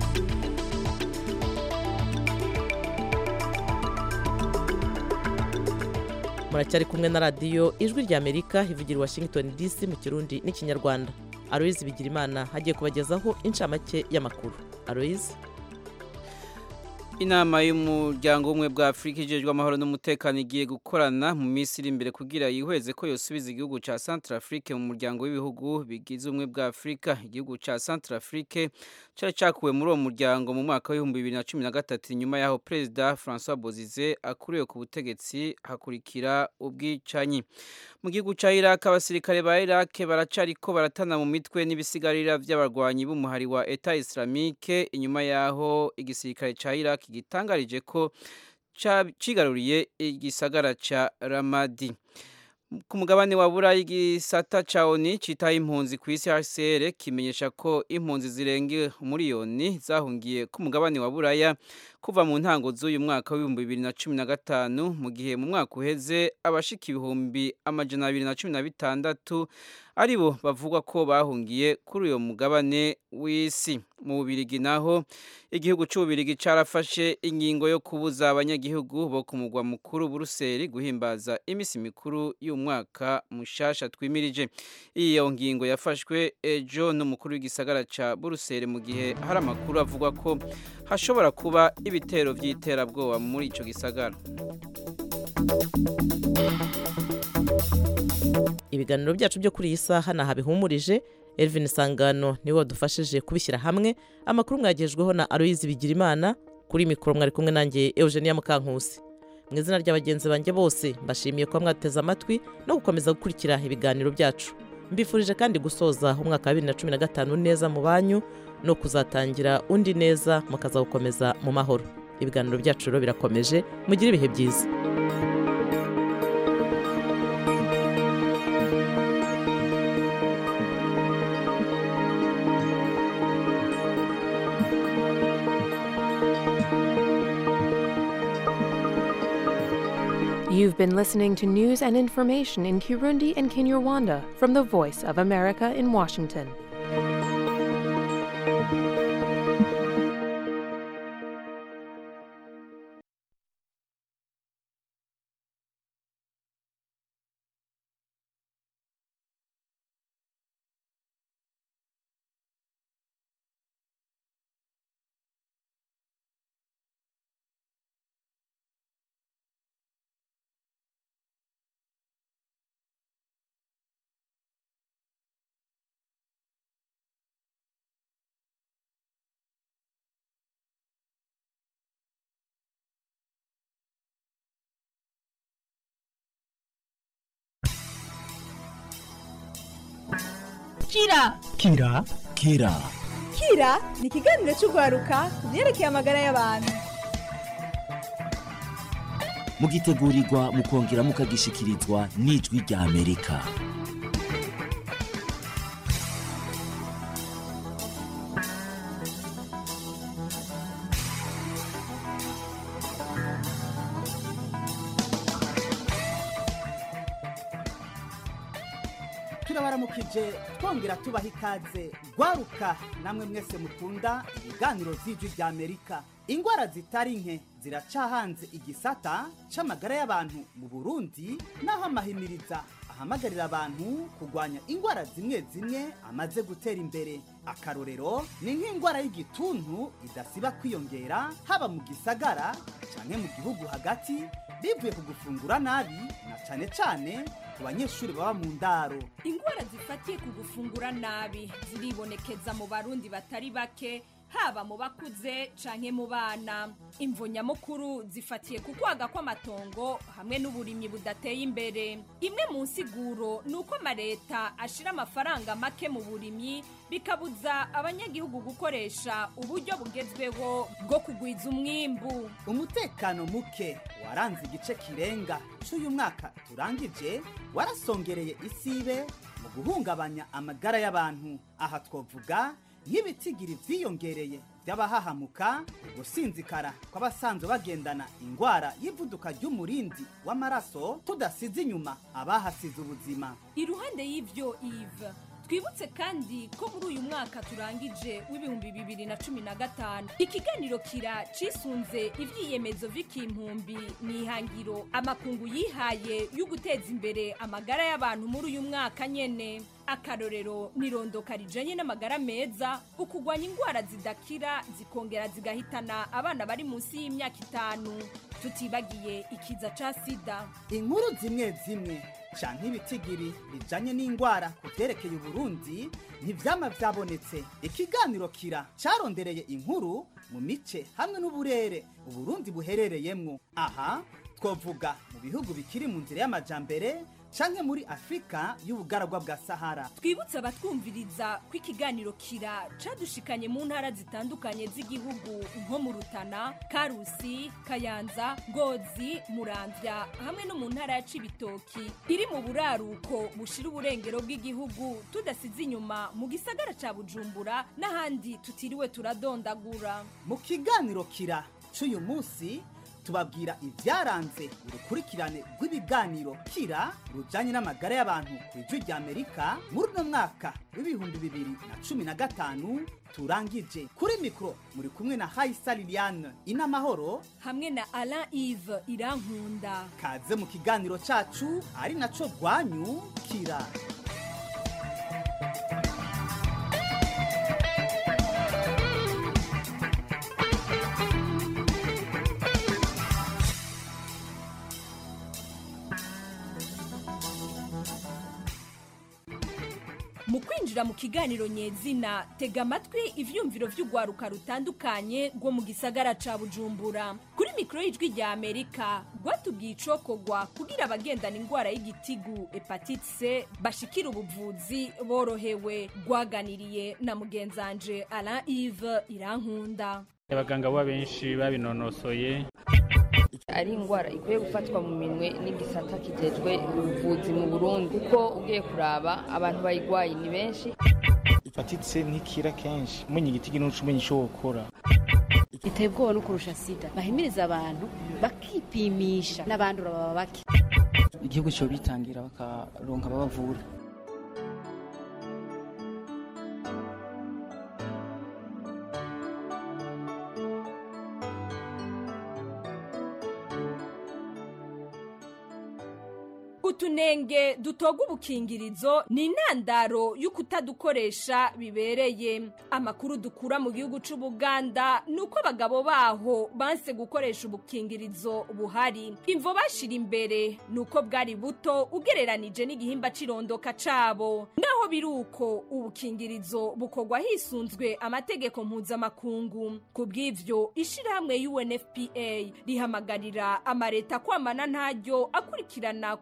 muracyari kumwe na radiyo ijwi rya amerika ivugira i washington dc mu kirundi n'ikinyarwanda aloyizi bigirimana hagiye kubagezaho inshamake y'amakuru aloyizi inama y'umuryango w'ubumwe bwa afurika ijejwe amahoro n'umutekano igiye gukorana mu minsi iri imbere kugira yihweze ko yosubiza igihugu cya centrafrique mu muryango w'ibihugu bigize ubumwe bwa afurika igihugu cya centrafrique cyari cyakuwe muri uwo muryango mu mwaka w'ibihumbi bibiri na cumi na gatatu nyuma y'aho perezida francois bozize akuriwe ku butegetsi hakurikira ubwicanyi mu gihugu cya iraq abasirikare ba iraq baracariko baratana mu mitwe n'ibisigarira by'abarwanyi b'umuhari wa eta islamique inyuma y'aho igisirikare cya iraq gitangarije ko cigaruriye igisagara ca ramadi ku mugabane wa burayi igisata ca oni citaho impunzi ku isi hcr kimenyesha ko impunzi zirenga umuriyoni zahungiye ku mugabane wa buraya kuva mu ntango z'uyu mwaka w'ibihumbi bibiri na cumi na gatanu mu gihe mu mwaka uheze abashika ibihumbi amajana abiri na cumi na bitandatu ari bo bavugwa ko bahungiye kuri uyu mugabane w'isi mu bubirigi naho igihugu cy'ububirigi carafashe ingingo yo kubuza abanyagihugu bo ku mugwa mukuru buruseli guhimbaza iminsi mikuru y'umwaka mushasha twimirije iyo ngingo yafashwe ejo n'umukuru w'igisagara ca buruseli mu gihe hari amakuru avuga ko hashobora kuba ibitero by'iterabwoba muri ico gisagara ibiganiro byacu byo kuri iyi saha ni ahabihumurije Elvin Sangano niwe wadufashije kubishyira hamwe amakuru mwagejweho na Aloyizi Bigirimana kuri mikoro mwari kumwe nanjye Eugenia Mukankusi mu izina ry'abagenzi banjye bose mbashimiye kuba mwateze amatwi no gukomeza gukurikira ibiganiro byacu mbifurije kandi gusoza umwaka wa bibiri na cumi na gatanu neza mu banyu no kuzatangira undi neza mukazawukomeza mu mahoro ibiganiro byacu rero birakomeje mugire ibihe byiza You've been listening to news and information in Kirundi and Kinyarwanda from the Voice of America in Washington. kira kira kira kira ni ikiganiro cy'urwaruka ku byerekeye amagara y'abantu mugitegurirwa mukongera mukagishikirizwa n'ijwi rya amerika turabaramukije twongera tubaha ikaze rwaruka namwe mwese mukunda ibiganiro by'ijwi rya amerika ingwara zitari nke ziracahanze igisata c'amagara y'abantu mu burundi naho amahimiriza ahamagarira abantu kurwanya ingwara zimwe zimwe amaze gutera imbere akarorero ni nk'ingwara y'igituntu idasiba kwiyongera haba mu gisagara canke mu gihugu hagati bivuye ku gufungura nabi na cane cane ku banyeshuri baba mu ndaro ingwara zifatiye ku gufungura nabi ziribonekeza mu barundi batari bake haba mu bakuze canke mu bana imvo nyamukuru zifatiye ku kwaga kw'amatongo hamwe n'uburimyi budateye imbere imwe mu nsiguro ni uko amaleta ashira amafaranga make mu burimyi bikabuza abanyagihugu gukoresha uburyo bugezweho bwo kugwiza umwimbu umutekano muke waranze igice kirenga c'uyu mwaka turangije warasongereye isibe mu guhungabanya amagara y'abantu aha twovuga nk'ibitigiri vyiyongereye vy'abahahamuka ugusinzikara kw'abasanzwe bagendana ingwara y'ivuduka ry'umurindi w'amaraso tudasize inyuma abahasize ubuzima iruhande y'ivyo ive twibutse kandi ko muri uyu mwaka turangije w'ibihumbi bibiri na cumi na gatanu ikiganiro kira cisunze ivyiyemezo vy'ikimpumbi n'ihangiro amakungu yihaye yo guteza imbere amagara y'abantu muri uyu mwaka nyene akarorero nirondoka rijanye n'amagara meza ukugwanya ingwara zidakira zikongera zigahitana abana bari munsi y'imyaka itanu tutibagiye ikiza ca sida inkuru zimwe zimwe canke ibitigiri bijanye n'ingwara ku vyerekeye uburundi ntivyama vyabonetse ikiganiro kira carondereye inkuru mu mice hamwe n'uburere uburundi buherereyemwo aha twovuga mu bihugu bikiri mu nzira y'amajambere canke muri afurika y'ubugaragwa bwa sahara twibutse abatwumviriza ko ikiganiro kira cadushikanye mu ntara zitandukanye z'igihugu nko mu rutana karusi kayanza ngozi muramvya hamwe no mu ntara ya cibitoki iri mu buraruko bushira uburengero bw'igihugu tudasize inyuma mu gisagara ca bujumbura n'ahandi tutiriwe turadondagura mu kiganiro kira c'uyu munsi tubabwira ibyaranze urukurikirane rw'ibiganiro kira rujanye n'amagara y'abantu ku ijwi rya amerika muri uno mwaka w'ibihumbi bibiri na cumi na gatanu turangije kuri mikoro muri kumwe na hayisa liliane inamahoro hamwe na alain ive irankunda kaze mu kiganiro cacu ari naco rwanyu kira mu kwinjira mu kiganiro nyezina tega amatwi ivyumviro vy'urwaruka rutandukanye rwo mu gisagara ca bujumbura kuri mikoro y'ijwi rya amerika rwatubwiye icokogwa kugira abagendana ingwara y'igitigu hepatite c bashikira ubuvuzi borohewe rwaganiriye na mugenzanje alain ive irankunda abaganga bo benshi babinonosoye ari indwara ikwiye gufatwa mu minwe n'igisata kijejwe ubuvuzi mu burundi kuko ugiye kuraba abantu bayigwaye ni benshi hepatite ntikira kenshi umenya igiti n'uca umenya icyo wokora iteye ubwoba no kurusha sida bahimiriza abantu bakipimisha n'abandura baba bake igihugu cyo bitangira bakaronka ababavura utunenge dutoga ubukingirizo ni intandaro y'ukutadukoresha bibereye amakuru dukura mu gihugu c'ubuganda ni uko abagabo baho banse gukoresha ubukingirizo buhari imvo bashira imbere ni uko bwari buto ugereranije n'igihimba c'irondoka cabo naho biri uko ubukingirizo bukorwa hisunzwe amategeko mpuzamakungu ku bw'ivyo ishirahamwe unfpa rihamagarira amareta kwamana ntaryo akurikirana ko ubukingirizo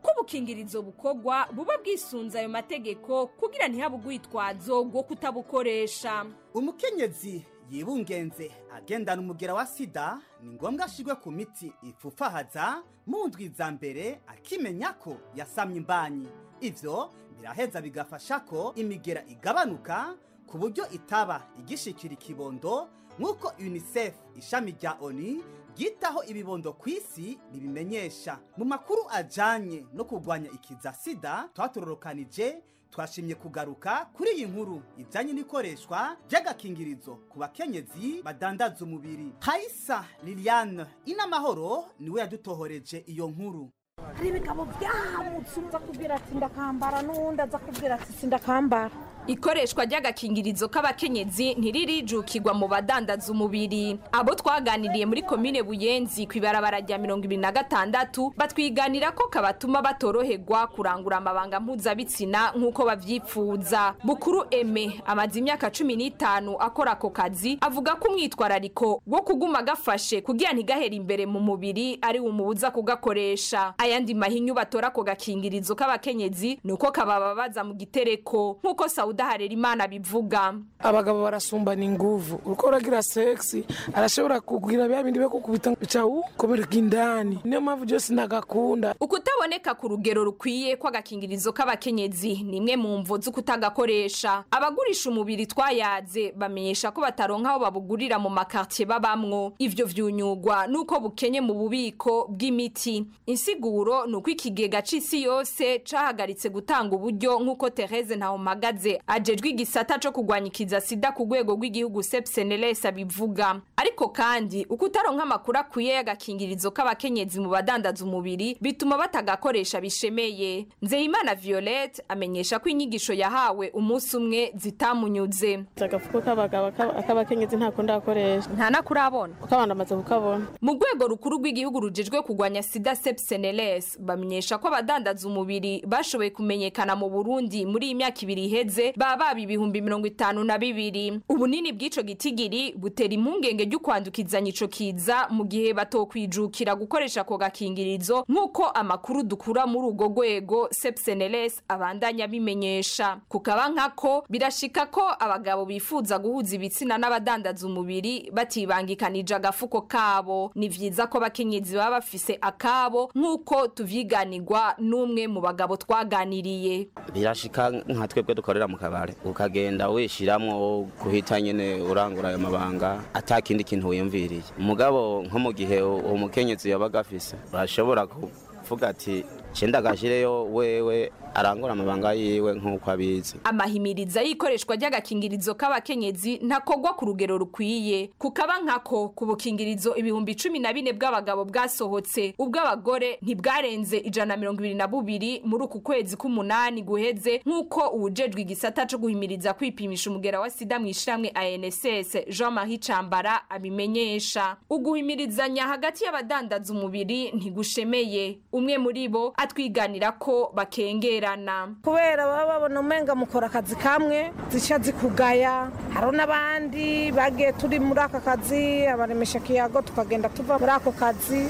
bw'agakingirizo bukorwa buba bwisunze ayo mategeko kugira ntihabe urwitwazo rwo kutabukoresha umukenyezi yibungenze agendana umugera wa sida ni ngombwa ashirwe ku miti ipfufahaza mu ndwi za mbere akimenya ko yasamye imbanyi ivyo biraheza bigafasha ko imigera igabanuka ku buryo itaba igishikira ikibondo nk'uko unicef ishami rya oni ryitaho ibibondo ku isi bibimenyesha mu makuru ajanye no kurwanya ikiza sida twatororokanije twashimye kugaruka kuri iyi nkuru ijyanye n'ikoreshwa ry'agakingirizo ku bakenyezi badandaza umubiri hayisa liliane inamahoro niwe yadutohoreje iyo nkuru hari ibigabo byahamutse umva kubwira ati ndakambara n'uwundi aza kubwira ati sindakambara ikoreshwa ry'agakingirizo k'abakenyezi ntiririjukirwa mu badandaza umubiri abo twaganiriye muri komine buyenzi ku ibarabara rya mirongo ibiri na gatandatu batwiganira ko kabatuma batoroherwa kurangura amabanga mpuzabitsina nk'uko babyifuza bukuru eme amaze imyaka cumi n'itanu akora ako kazi avuga ko umwitwarariko wo kuguma gafashe kugira ntigahere imbere mu mubiri ari umubuza kugakoresha ayandi mahinyu batora ako gakingirizo k'abakenyezi ni uko kabababaza mu gitereko nk'uko sawuda harera imana bivuga abagabo barasumbana inguvu uriko uragira sexy arashobora kugira bya bindi bekukubita bica ukomereka indani niyo mpamvu byose ndagakunda ukutaboneka ku rugero rukwiye kw'agakingirizo k'abakenyezi ni imwe mu mvo z'ukutagakoresha abagurisha umubiri twayaze bamenyesha ko bataronka aho babugurira mu makartier babamwo ivyo vyunyugwa nuko bukenye mu bubiko bw'imiti insiguro ni uko ikigega c'isi yose cahagaritse gutanga uburyo nk'uko Therese Ntahomagaze ajejwe igisata co kurwanya ikiza sida ku rwego rw'igihugu sepseneles abivuga ariko kandi uko utaronka amakuru akwiye y'agakingirizo k'abakenyezi mu badandaza umubiri bituma batagakoresha bishemeye nzeyimana violette amenyesha ko inyigisho yahawe umunsi umwe zitamunyuze agafuko k'abagabo ak'abakenyezi ntako ndakoresha nta nakurabona kuko abantu bamaze kukabona mu rwego rukuru rw'igihugu rujejwe kurwanya sida sepseneles bamenyesha ko abadandaza umubiri bashoboye kumenyekana mu burundi muri iyi myaka ibiri iheze baba baba ibihumbi mirongo itanu na bibiri ubunini bw'ico gitigiri butera impungenge ry'ukwandukizanya ico kiza mu gihe batokwijukira gukoresha ako gakingirizo nk'uko amakuru dukura muri urwo rwego sepseneles abandanya bimenyesha kukaba nkako birashika ko abagabo bifuza guhuza ibitsina n'abadandaza umubiri batibangikanije agafuko kabo ni vyiza ko abakenyezi baba bafise akabo nk'uko tuvyiganirwa n'umwe mu bagabo twaganiriye birashika nka twebwe dukorera mu kabare ukagenda wishiramwo guhita nyene urangura ayo mabanga ata kindi kintu wiyumviriye umugabo nko mu gihe uwo mukenyezi yabaga afise urashobora kuvuga ati cenda gashireyo wewe arangura amabanga yiwe nk'uko abizi amahimiriza y'ikoreshwa ry'agakingirizo k'abakenyezi ntakogwa ku rugero rukwiye kukaba nkako ku bukingirizo ibihumbi cumi na bine bw'abagabo bwasohotse ubw'abagore ntibwarenze ijana na mirongo ibiri na bubiri muri uku kwezi k'umunani guheze nk'uko uwujejwe igisata co guhimiriza kwipimisha umugera wa sida mu ishiramwe anss jean marie cambara abimenyesha uguhimirizanya hagati y'abadandaza umubiri ntigushemeye umwe muri bo atwiganira ko bakengera kubera baba babona umenga mukora akazi kamwe zica zikugaya hariho n'abandi bagiye turi muri aka kazi abaremesha kiyago tukagenda tuva muri ako kazi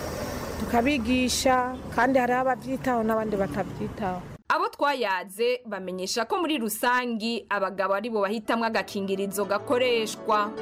tukabigisha kandi hariho ababyitaho n'abandi batabyitaho abo twayaze bamenyesha ko muri rusangi abagabo ari bo bahitamwo agakingirizo gakoreshwa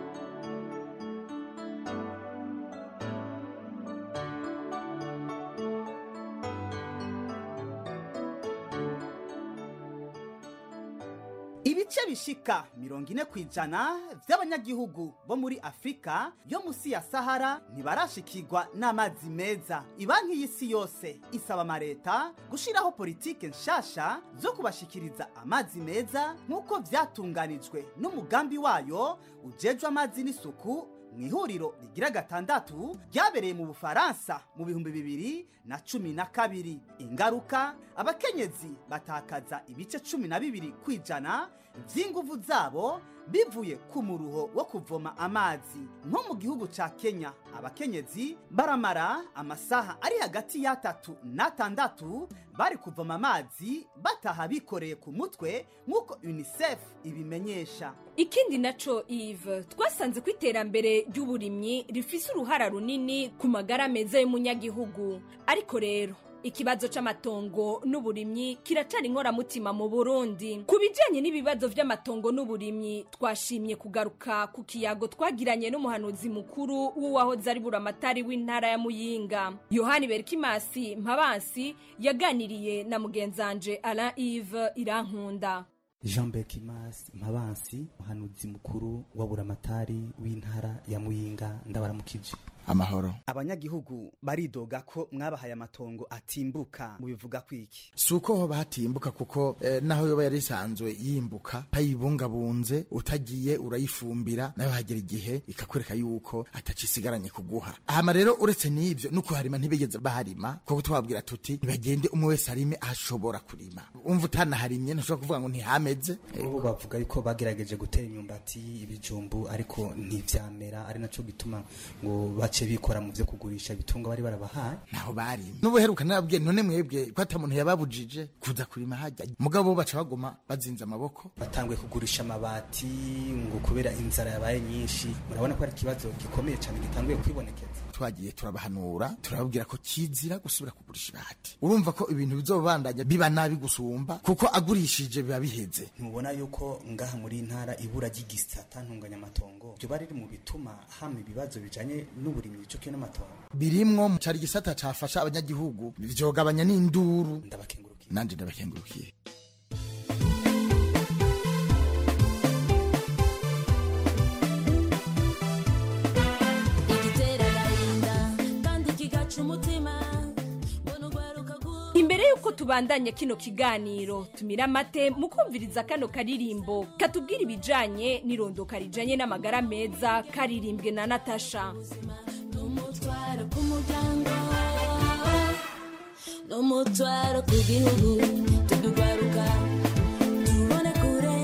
ibice bishika mirongo ine ku ijana by'abanyagihugu bo muri afurika yo munsi ya sahara ntibarashikirwa n'amazi meza ibanki y'isi yose isaba amaleta gushyiraho politike nshasha zo kubashikiriza amazi meza nk'uko byatunganijwe n'umugambi wayo ujejwe amazi n'isuku mu ihuriro rigira gatandatu ryabereye mu bufaransa mu bihumbi bibiri na cumi na kabiri ingaruka abakenyezi batakaza ibice cumi na bibiri ku ijana by'inguvu zabo bivuye ku muruho wo kuvoma amazi nko mu gihugu ca kenya abakenyezi baramara amasaha ari hagati y'atatu n'atandatu bari kuvoma amazi bataha bikoreye ku mutwe nk'uko unicef ibimenyesha ikindi naco ive twasanze ko iterambere ry'uburimyi rifise uruhara runini ku magara meza y'umunyagihugu ariko rero ikibazo c'amatongo n'uburimyi kiracari inkoramutima mu burundi ku bijanye n'ibibazo vy'amatongo n'uburimyi twashimye kugaruka ku kiyago twagiranye n'umuhanuzi mukuru w'uwahoze ari buramatari w'intara ya muyinga yohani berikimasi mpabansi yaganiriye na mugenzanje alain ive irankunda jean bekimas mpabansi umuhanuzi mukuru wa buramatari w'intara ya muyinga ndabaramukije amahoro abanyagihugu baridoga ko mwabahaye amatongo atimbuka mubivuga kwiki si uko hoba hatimbuka kuko eh, naho yoba yari isanzwe yimbuka payibungabunze utagiye urayifumbira nayo hagera igihe ikakwereka yuko atacisigaranye kuguha hama rero uretse n'ivyo no kuharima ntibigeze baharima kuko twababwira tuti ntibagende umwe wese arime ahashobora kurima umva utanaharimye ntushobora kuvuga ngo ntihameze ubu bavuga yuko bagerageje gutera imyumbati ibijumbu ariko ntivyamera ari naco gituma ngo bace bikora mu vyo kugurisha ibitungo bari barabahaye naho barimye n'ubuheruka narabwiye none mwebwe ko ata muntu yababujije kuza kurima hajya mugabo bo baca baguma bazinze amaboko batanguye kugurisha amabati ngo kubera inzara yabaye nyinshi murabona ko ari ikibazo gikomeye cyane gitanguye kwibonekeza twagiye turabahanura turababwira ko kizira gusubira kugurisha ibati urumva ko ibintu bizobandanya biba nabi gusumba kuko agurishije biba biheze ntubona yuko ngaha muri ntara ibura ry'igisata ntunganyamatongo ryoba riri mu bituma hama ibibazo bijanye n'uburimyi cyo n'amatongo birimwo mu cari gisata cafasha abanyagihugu vyogabanya n'induru ndabakengurukiye nanje ndabakengurukiye imbere y'uko tubandanya kino kiganiro tumira amate mu kumviriza kano karirimbo katubwira ibijanye n'irondoka rijanye n'amagara meza karirimbwe na natasha n'umutwaro ku gihugu tudugaruka tubone kure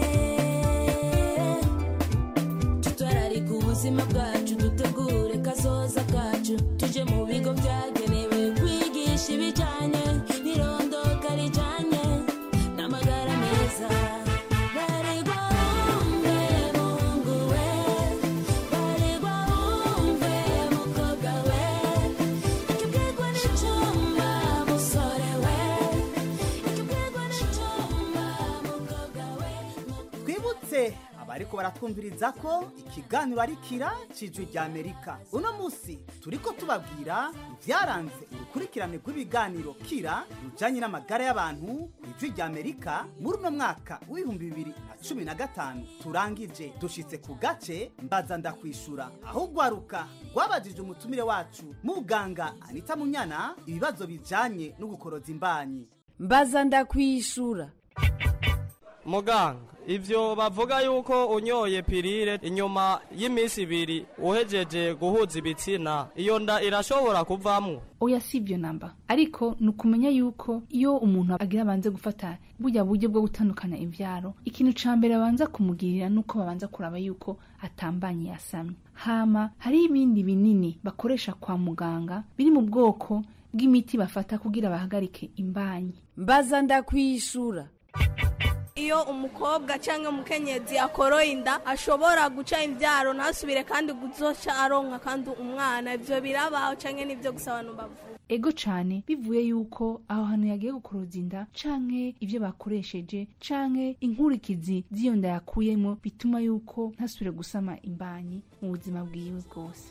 tutwararika ubuzima bwacu dutegure kazoza kacu tuje mu bigo byagenewe kwigisha ibijyanye n'irondoka rijyanye n'amagara meza baregwa wumve mungu we baregwa wumve mukobwa we ikibwirwa n'icyuma musore we ikibwirwa n'icyuma mukobwa we twibutse abariko baratwumviriza ko ikiganiro ari kira cijwi rya amerika uno musi turiko tubabwira ivyaranze urukurikirane rw'ibiganiro kira rujanye n'amagara y'abantu ku ijwi rya amerika muri uno mwaka w'ibihumbi bibiri na cumi na gatanu turangije dushitse ku gace mbaza ndakwishura aho ugwaruka rwabajije umutumire wacu muganga anita munyana ibibazo bijanye no gukoroza imbanyi mbaza ndakwishura muganga ivyo bavuga yuko unyoye pirire inyuma y'iminsi ibiri uhejeje guhuza ibitsina iyo nda irashobora kuvamwo oya si ibyo namba ariko ni ukumenya yuko iyo umuntu agira abanze gufata burya buryo bwo gutandukana imvyaro ikintu ca mbere abanza kumugirira nuko babanza kuraba yuko atambanye yasamye hama hari ibindi binini bakoresha kwa muganga biri mu bwoko bw'imiti bafata kugira bahagarike imbanyi mbaza ndakwishura iyo umukobwa cyangwa umukenyezi akoroye inda ashobora guca imbyaro ntasubire kandi guzoca aronka kandi umwana ibyo birabaho cyangwa n'ibyo gusa abantu bavuga ego cane bivuye yuko aho hantu yagiye gukoroza inda canke ivyo bakoresheje canke inkurikizi z'iyo nda yakuyemo bituma yuko ntasubire gusama imbanyi mu buzima bwiwe bwose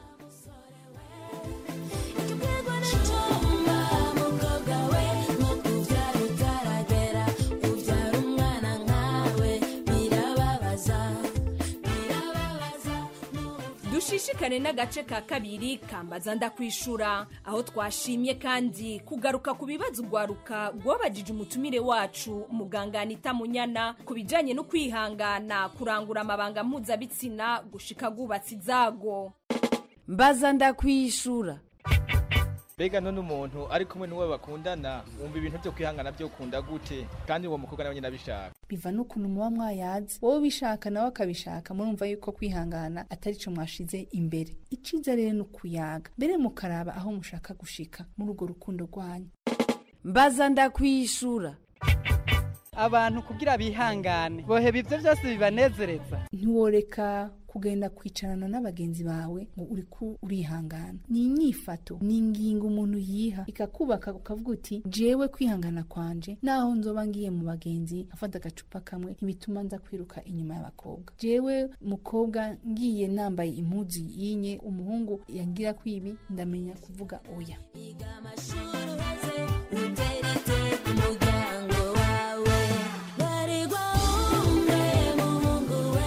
ikibwirwa n'icyuma mukobwa we nko kubyara utaragera ubyara umwana nkawe birababaza birababaza dushishikane n'agace ka kabiri kambaza ndakwishura aho twashimye kandi kugaruka ku bibazo ugwaruka rwabajije umutumire wacu muganga anita munyana ku bijyanye no kwihangana kurangura amabanga mpuzabitsina gushika gubatse izago mbaza ndakwishura mbega none umuntu ari kumwe n'uwo bakundana wumva ibintu byo kwihangana byo ukunda gute kandi uwo mukobwa nawe nyine abishaka biva n'ukuntu muba mwayazi wowe ubishaka nawe akabishaka murumva yuko kwihangana atari cyo mwashize imbere iciza rero ni ukuyaga mbere mukaraba aho mushaka gushika muri urwo rukundo rwanyu mbaza ndakwishura abantu kugira bihangane boheba ibyo byose bibanezereza ntiworeka kugenda kwicarana n'abagenzi bawe ngo uri ku urihangana ni inyifato ni ingingo umuntu yiha ikakubaka ukavuga uti jewe kwihangana kwanje naho nzoba ngiye mu bagenzi afata agacupa kamwe ntibituma nza kwiruka inyuma y'abakobwa jewe mukobwa ngiye nambaye impuzu yinye umuhungu yangira kwibi ndamenya kuvuga oya uteretse ku muryango wawe baregwa umwe muhungu we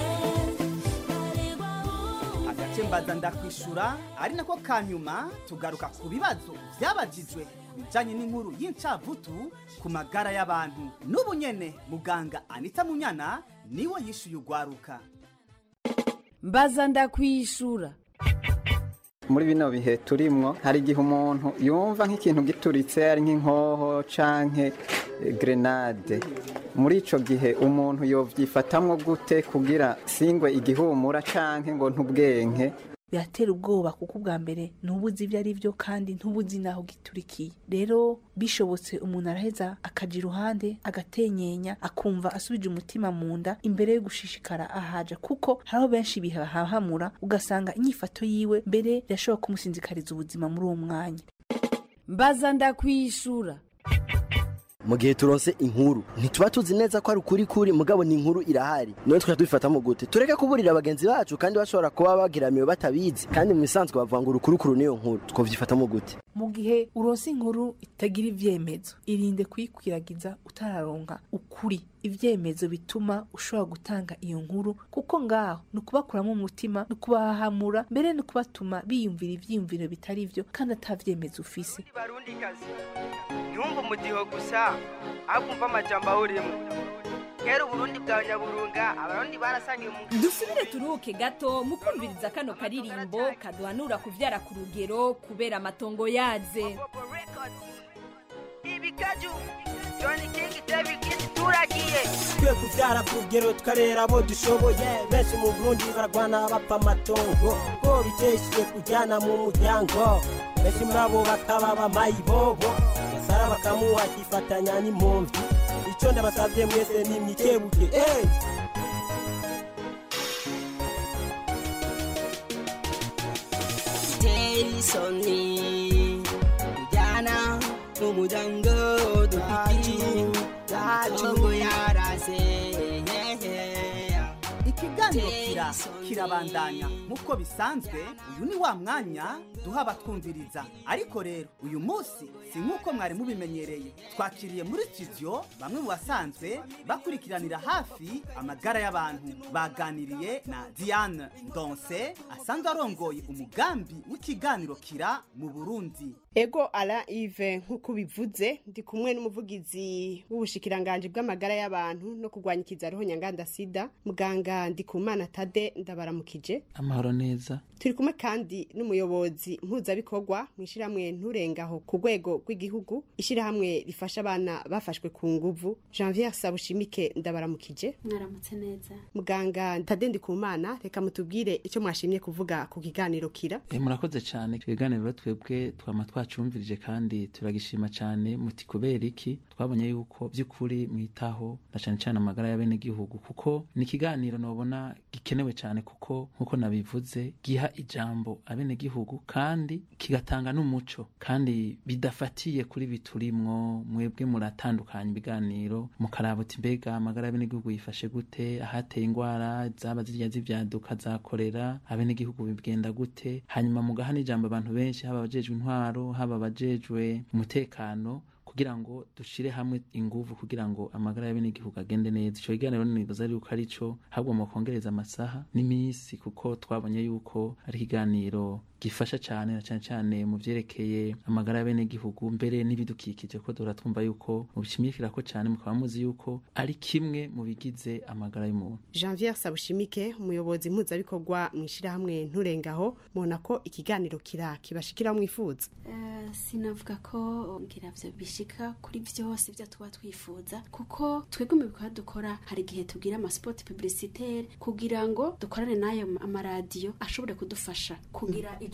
agace mbaza ndakwishura ari nako ka nyuma tugaruka ku bibazo byabajijwe ku bijyanye n'inkuru y'incavutu ku magara y'abantu n'ubu nyene muganga anita munyana niwe yishyuye ugwaruka mbaza ndakwishura muri bino bihe turimwo hari igihe umuntu yumva nk'ikintu gituritse ari nk'inkoho canke eh, grenade muri ico gihe umuntu yovyifatamwo gute kugira singwe igihumura canke ngo ntubwenke biratera ubwoba kuko ubwa mbere ntubuzi ibyo ari byo kandi ntubuzi n'aho giturikiye rero bishobotse umuntu araheza akaja iruhande agatenyenya akumva asubije umutima mu nda imbere yo gushishikara ahaja kuko hariho benshi bihahamura ugasanga inyifato yiwe mbere irashobora kumusinzikariza ubuzima muri uwo mwanya mbaza ndakwishura mu gihe turonse inkuru ntituba tuzi neza ko ari ukuri kuri mugabo ni inkuru irahari niyo twajya tubifatamo gute tureke kuburira bagenzi bacu kandi bashobora kuba bagiramiwe batabizi kandi mu bisanzwe bavuga ngo urukurukuru niyo nkuru twavyifatamo gute mu gihe uronse inkuru itagira ivyemezo irinde kuyikwiragiza utararonka ukuri ivyemezo bituma ushobora gutanga iyo nkuru kuko ngaho ni ukubakuramo umutima ni ukubahahamura mbere ni ukubatuma biyumvira ivyiyumviro bitari vyo kandi ata vyemezo ufise barundikazi ntiwumve umudiho gusa ahubwo umva amajambo ahuriyemo kera uburundi bwa nyaburunga abarundi barasangiye mu dusubire turuhuke gato mu kumviriza kano karirimbo kaduhanura kuvyara ku rugero kubera amatongo yaze ibikaju joni kingi david kisi turagiye twe kuvyara ku rugero tukarera abo dushoboye benshi mu burundi baragwana bapfa amatongo ko biteshiye kujyana mu muryango benshi muri abo bakaba bamayibobo gasara bakamuha akifatanya n'impomvyi ico ndabasavye mwese nimwikebuke hey! Jason Jana Mumudango Dupiki Tatungo Yarase ikiganiro kira kirabandanya nk'uko bisanzwe uyu ni wa mwanya duha abatwumviriza ariko rero uyu munsi si nk'uko mwari mubimenyereye twakiriye muri studio bamwe mu basanzwe bakurikiranira hafi amagara y'abantu baganiriye na diane ndonse asanzwe arongoye umugambi w'ikiganiro kira mu burundi ego ara ive nk'uko ubivuze ndi kumwe n'umuvugizi w'ubushikiranganje bw'amagara y'abantu no kurwanya ikizaroho nyanganda sida muganga ndikumana tade ndabaramukije amahoro neza turi kumwe kandi n'umuyobozi mpuzabikorwa mu ishyirahamwe nturengaho ku rwego rw'igihugu ishyirahamwe rifasha abana bafashwe ku nguvu janvier sabushimike ndabaramukije mwaramutse neza muganga tade ndikumana reka mutubwire icyo mwashimye kuvuga ku kiganiro kira e, murakoze cyane ibiganiro twebwe twama twacumvirije kandi turagishima cyane muti kubera iki twabonye yuko by'ukuri mwitaho na cyane cyane amagara y'abenegihugu kuko ni ikiganiro nobona gikenewe cyane kuko nk'uko nabivuze giha ijambo abenegihugu kandi kigatanga n'umuco kandi bidafatiye kuri biturimwo mwebwe muratandukanya ibiganiro mukaraba uti mbega amagara y'abenegihugu yifashe gute ahateye indwara zaba zirya z'ibyaduka zakorera abenegihugu bigenda gute hanyuma mugaha n'ijambo abantu benshi haba abajejwe intwaro haba abajejwe umutekano kugira ngo dushire hamwe inguvu kugira ngo amagara y'abenegihugu agende neza ico kiganiro nibaza yuko ari co ahubwo mukongereza amasaha n'iminsi kuko twabonye yuko ari ikiganiro gifasha cyane na cyane cyane mu vyerekeye amagara y'abenegihugu mbere n'ibidukikije ko duhora twumva yuko mubishimikira ko cyane mukaba muzi yuko ari kimwe mu bigize amagara y'umuntu janvier sabushimike umuyobozi mpuzabikorwa mu ishyirahamwe nturengaho mubona ko ikiganiro kira kibashikira mwifuza Eh, sinavuga ko ngira vyo bishika kuri vyose vyo tuba twifuza kuko twebwe mu bikorwa dukora hari igihe tugira amaspot publicitaire kugira ngo dukorane n'ayo amaradiyo ashobore kudufasha kugira ico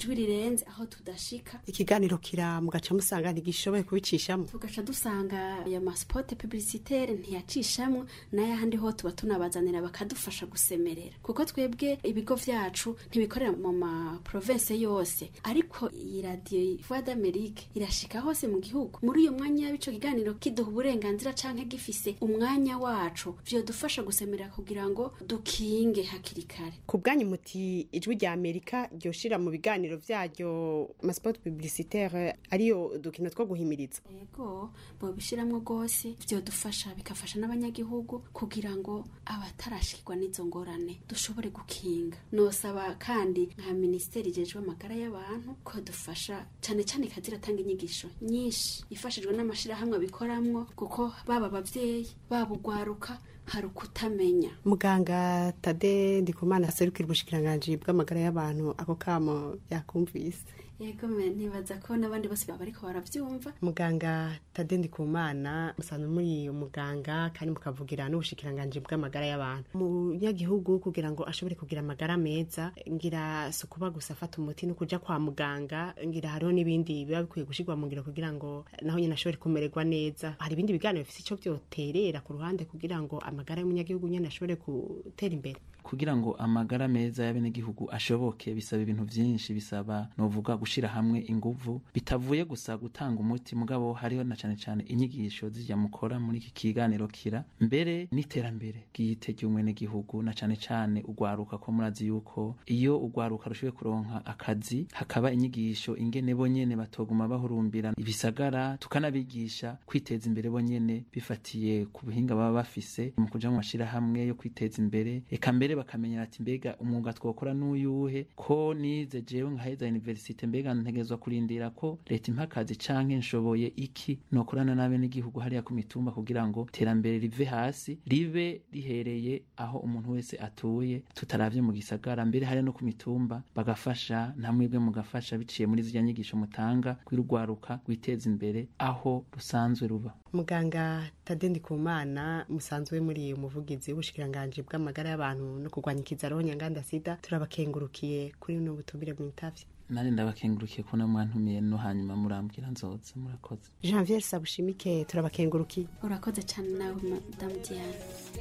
ijwi rirenze aho tudashika ikiganiro kira mugaca musanga ntigishoboye kubicishamo tugaca dusanga aya masipote publicitaire ntiyacishamwo n'ayahandi ho tuba tunabazanira bakadufasha gusemerera kuko twebwe ibigo vyacu ntibikorera mu ma province yose ariko iyi radiyo voix d'amerique irashika hose mu gihugu muri uyo mwanya w'ico kiganiro kiduha uburenganzira canke gifise umwanya wacu vyodufasha gusemerera kugira ngo dukinge hakiri kare ku bwanyu muti ijwi rya amerika ryoshira mu biganiro vyaryo masipoti publicitaire ariyo udukino two guhimiriza yego bobishiramwo rwose vyodufasha bigafasha n'abanyagihugu kugira ngo abatarashikirwa n'izo ngorane dushobore gukinga nosaba kandi nka minisiteri ijejwe amagara y'abantu ko dufasha cane cane ikaza iratanga inyigisho nyinshi ifashijwe n'amashirahamwe abikoramwo kuko baba abavyeyi baba ugwaruka hari ukutamenya muganga tade ndikumana aserukira ubushikiranganji bw'amagara y'abantu ako kamo yakumvise yego me nibaza ko n'abandi bose baba bariko baravyumva muganga tade ndikumana musanzwe muri umuganga kandi mukavugira n'ubushikiranganji bw'amagara y'abantu umunyagihugu kugira ngo ashobore kugira amagara meza ngira si ukuba gusa afata umuti no kuja kwa muganga ngira hariho n'ibindi biba bikwiye gushirwa mu ngiro kugira ngo naho nyine ashobore kumererwa neza hari ibindi biganiro bifise ico vyoterera ku ruhande kugira ngo amagara y'umunyagihugu nyene ashobore gutera imbere kugira ngo amagara meza y'abenegihugu ashoboke bisaba ibintu vyinshi bisaba novuga gushira hamwe inguvu bitavuye gusa gutanga umuti mugabo hariho na cane cane inyigisho zijya mukora muri iki kiganiro kira mbere n'iterambere bwite ry'umwenegihugu na cane cane ugwaruka ko murazi yuko iyo ugwaruka rushoboye kuronka akazi hakaba inyigisho ingene bo nyene batoguma bahurumbira ibisagara tukanabigisha kwiteza imbere bo nyene bifatiye ku buhinga baba bafise mu kuja mu mashirahamwe yo kwiteza imbere eka mbere bakamenya ati mbega umwuga twokora n'uyuhe ko nize jewe nkaheza universite mbega ntegerezwa kurindira ko leta impa akazi canke nshoboye iki nokorana n'abe n'igihugu hariya ku mitumba kugira ngo iterambere rive hasi ribe rihereye aho umuntu wese atuye tutaravye mu gisagara mbere hariya no ku mitumba bagafasha namwebwe mugafasha biciye muri zirya nyigisho mutanga kwirugwaruka gwiteza imbere aho rusanzwe ruba muganga tade ndikumana musanzwe muri umuvugizi w'ubushikiranganji bw'amagara y'abantu no kurwanya ikizaroho nyanganda sida turabakengurukiye kuri buno butumire mwitavye nari ndabakengurukiye ko namwantumiye no hanyuma murambwira nzoza murakoze janvier sabushimike turabakengurukiye urakoze cyane nawe madamu diane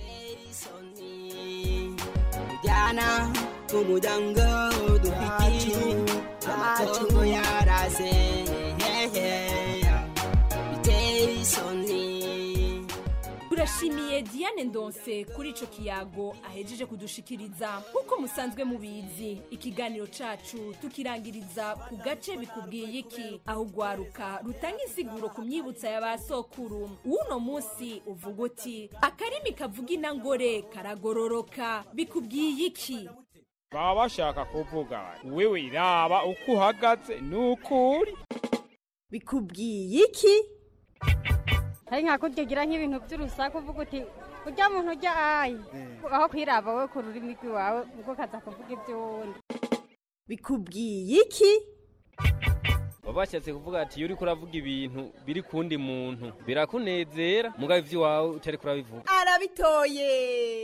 jana umuryango dufite amatungo yaraze bitera isoni turashimiye diane ndonse kuri ico kiyago ahejeje kudushikiriza nk'uko musanzwe mubizi ikiganiro cacu tukirangiriza ku gace bikubwiye iki aho ugwaruka rutanga insiguro ku myibutsa ya ba sokuru w'uno munsi uvuga uti akarimi kavuga inangore karagororoka bikubwiye iki baba bashaka kuvuga bati wewe iraba uko uhagaze nuko uri bikubwiye iki hari nka kugira nk'ibintu by'urusaku uvuga uti ujya muntu ujya ayi aho kwiraba we ku rurimi rw'iwawe ubwo kaza kuvuga iby'uwundi bikubwiye iki baba bashatse kuvuga ati iyo uriko uravuga ibintu biri kundi muntu birakunezera mugabo ivy'iwawe utariko urabivuga arabitoye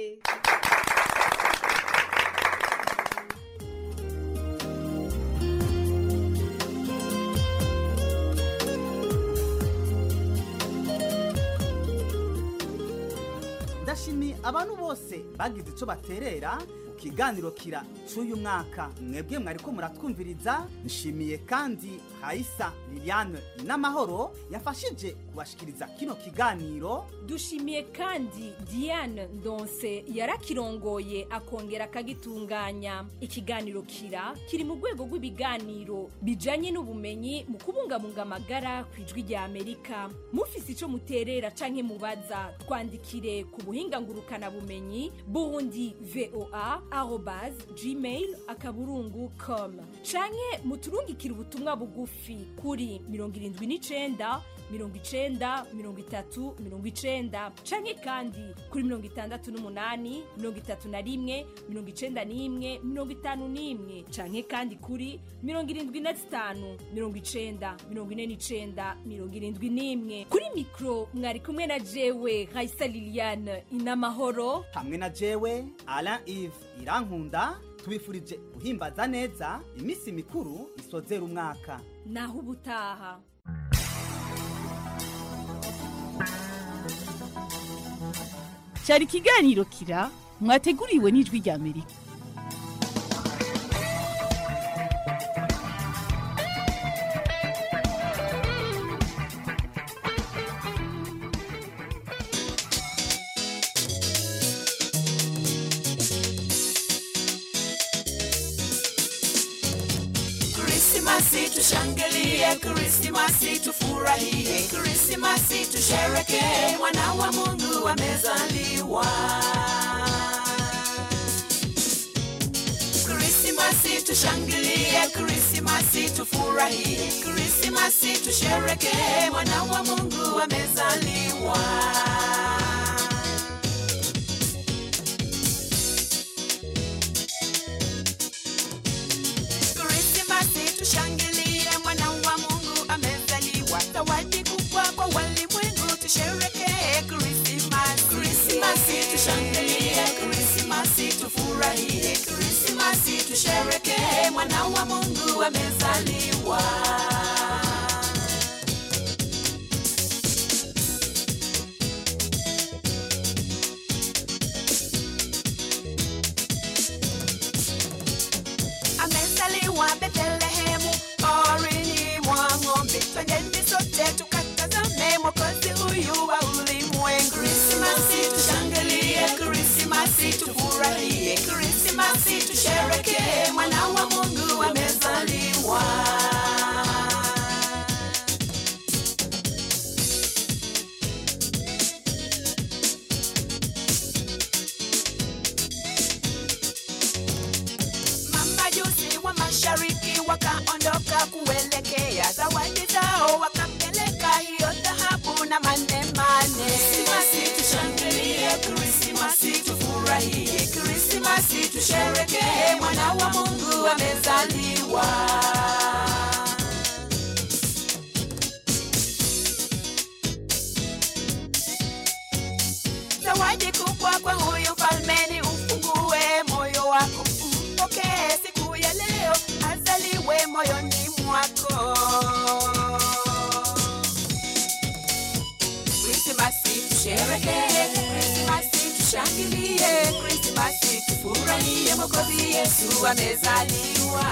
ndashimiye abantu bose bagize icyo baterera mu kiganiro kira cy'uyu mwaka mwebwe mwariko muratwumviriza nshimiye kandi hayisa liliane n'amahoro yafashije kubashikiriza kino kiganiro dushimiye kandi diane ndonse yarakirongoye akongera akagitunganya ikiganiro kira kiri mu rwego rw'ibiganiro bijanye n'ubumenyi mu kubungabunga amagara ku ijwi rya amerika mufise ico muterera canke mubaza twandikire ku buhinga ngurukana bumenyi burundi voa arobas gmail akaburungu com canke muturungikire ubutumwa bugufi kuri mirongo irindwi n'icenda mirongo icenda mirongo itatu mirongo icenda canke kandi kuri mirongo itandatu n'umunani mirongo itatu na rimwe mirongo icenda n'imwe mirongo itanu n'imwe canke kandi kuri mirongo irindwi na zitanu mirongo icenda mirongo ine n'icenda mirongo irindwi n'imwe kuri mikro mwari kumwe na jewe raisa liliane inamahoro hamwe na jewe alain ive irankunda tubifurije guhimbaza neza iminsi mikuru isozera umwaka naho ubutaha cyari ikiganiro kira mwateguriwe n'ijwi rya amerika Krismasi tushangilie, Krismasi tufurahie, Krismasi tusherekee, mwana wa Mungu amezaliwa. Krismasi tushangilie, Krismasi tufurahie, Krismasi tusherekee, mwana wa Mungu amezaliwa. Krismasi tushangilie, mwana wa Mungu amezaliwa. Zawadi kubwa kwa walimwengu, tusherekee Krismasi. Krismasi tushangilie, Krismasi tufurahie, Krismasi tusherekee, mwana wa Mungu amezaliwa. amezaliwa Betlehemu, porini mwa ng'ombe. Twendeni sote tukatazame mwokozi huyu wa ulimwengu. Krismasi tushangilie, Krismasi tufurahie, Krismasi tusherekee, mwana wa Mungu amezaliwa. Mamajusi wa mashariki wakaondoka kuelekea zawadi zao, wakampeleka hiyo dhahabu na manemane. Krismasi tushangilie, Krismasi tufurahie, Krismasi tusherekee, mwana wa Mungu amezaliwa. Zawadi kubwa kwa huyu falmeni, ufungue moyo wako, mpokee siku ya leo, azaliwe moyoni mwako. Krismasi tusherekee, Krismasi tushangilie, Krismasi tufurahie, Mwokozi Yesu amezaliwa.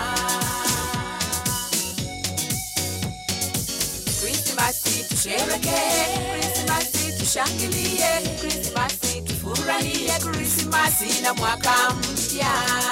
Krismasi tusherekee, Krismasi tushangilie, Krismasi tufurahie, Krismasi na mwaka mpya.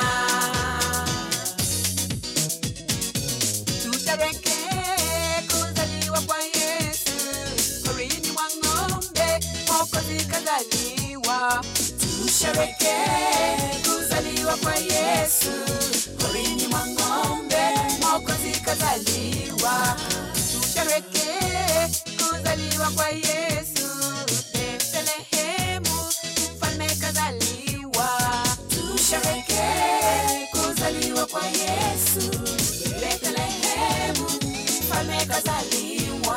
Tusherekee kuzaliwa kwa Yesu, porini mwa ng'ombe, Mwokozi kazaliwa. Tusherekee kuzaliwa kwa Yesu, porini mwa ng'ombe, Mwokozi kazaliwa. Tusherekee kuzaliwa kwa Yesu, Bethlehemu, mfalme kazaliwa. Tusherekee kuzaliwa kwa Yesu, Bethlehemu, mfalme kazaliwa.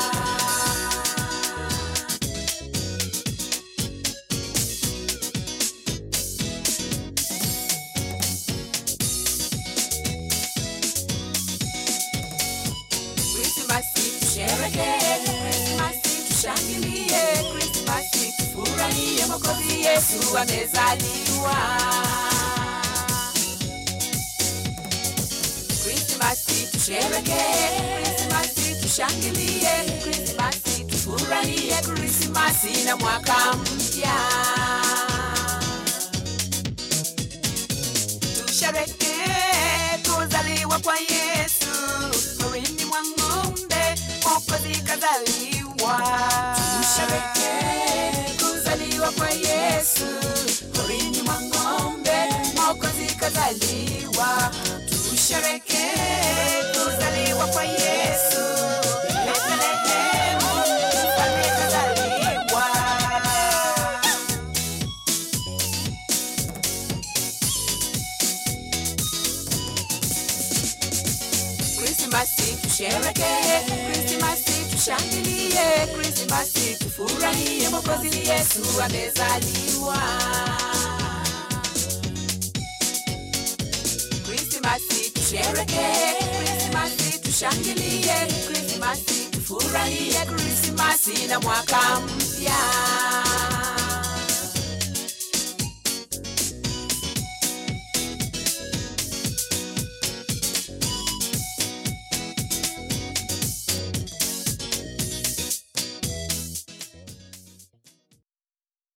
Krismasi tusherekee, Krismasi tushangilie, Krismasi tufurahie, Mwokozi Yesu amezaliwa. Krismasi tusherekee, Krismasi tushangilie, Krismasi tufurahie, Krismasi na mwaka mpya. Tusherekee kuzaliwa kwa Yesu, porini mwa ng'ombe, Mwokozi kazaliwa. Tusherekee kuzaliwa kwa Yesu, porini mwa ng'ombe, Mwokozi kazaliwa. Tusherekee kuzaliwa kwa Yesu, Bethlehemu, mfalme kazaliwa. Krismasi tusherekee, Krismasi tushangilie, Krismasi tufurahie, Mwokozi Yesu amezaliwa. Krismasi tusherekee, Krismasi tushangilie, Krismasi tufurahie, Krismasi na mwaka mpya.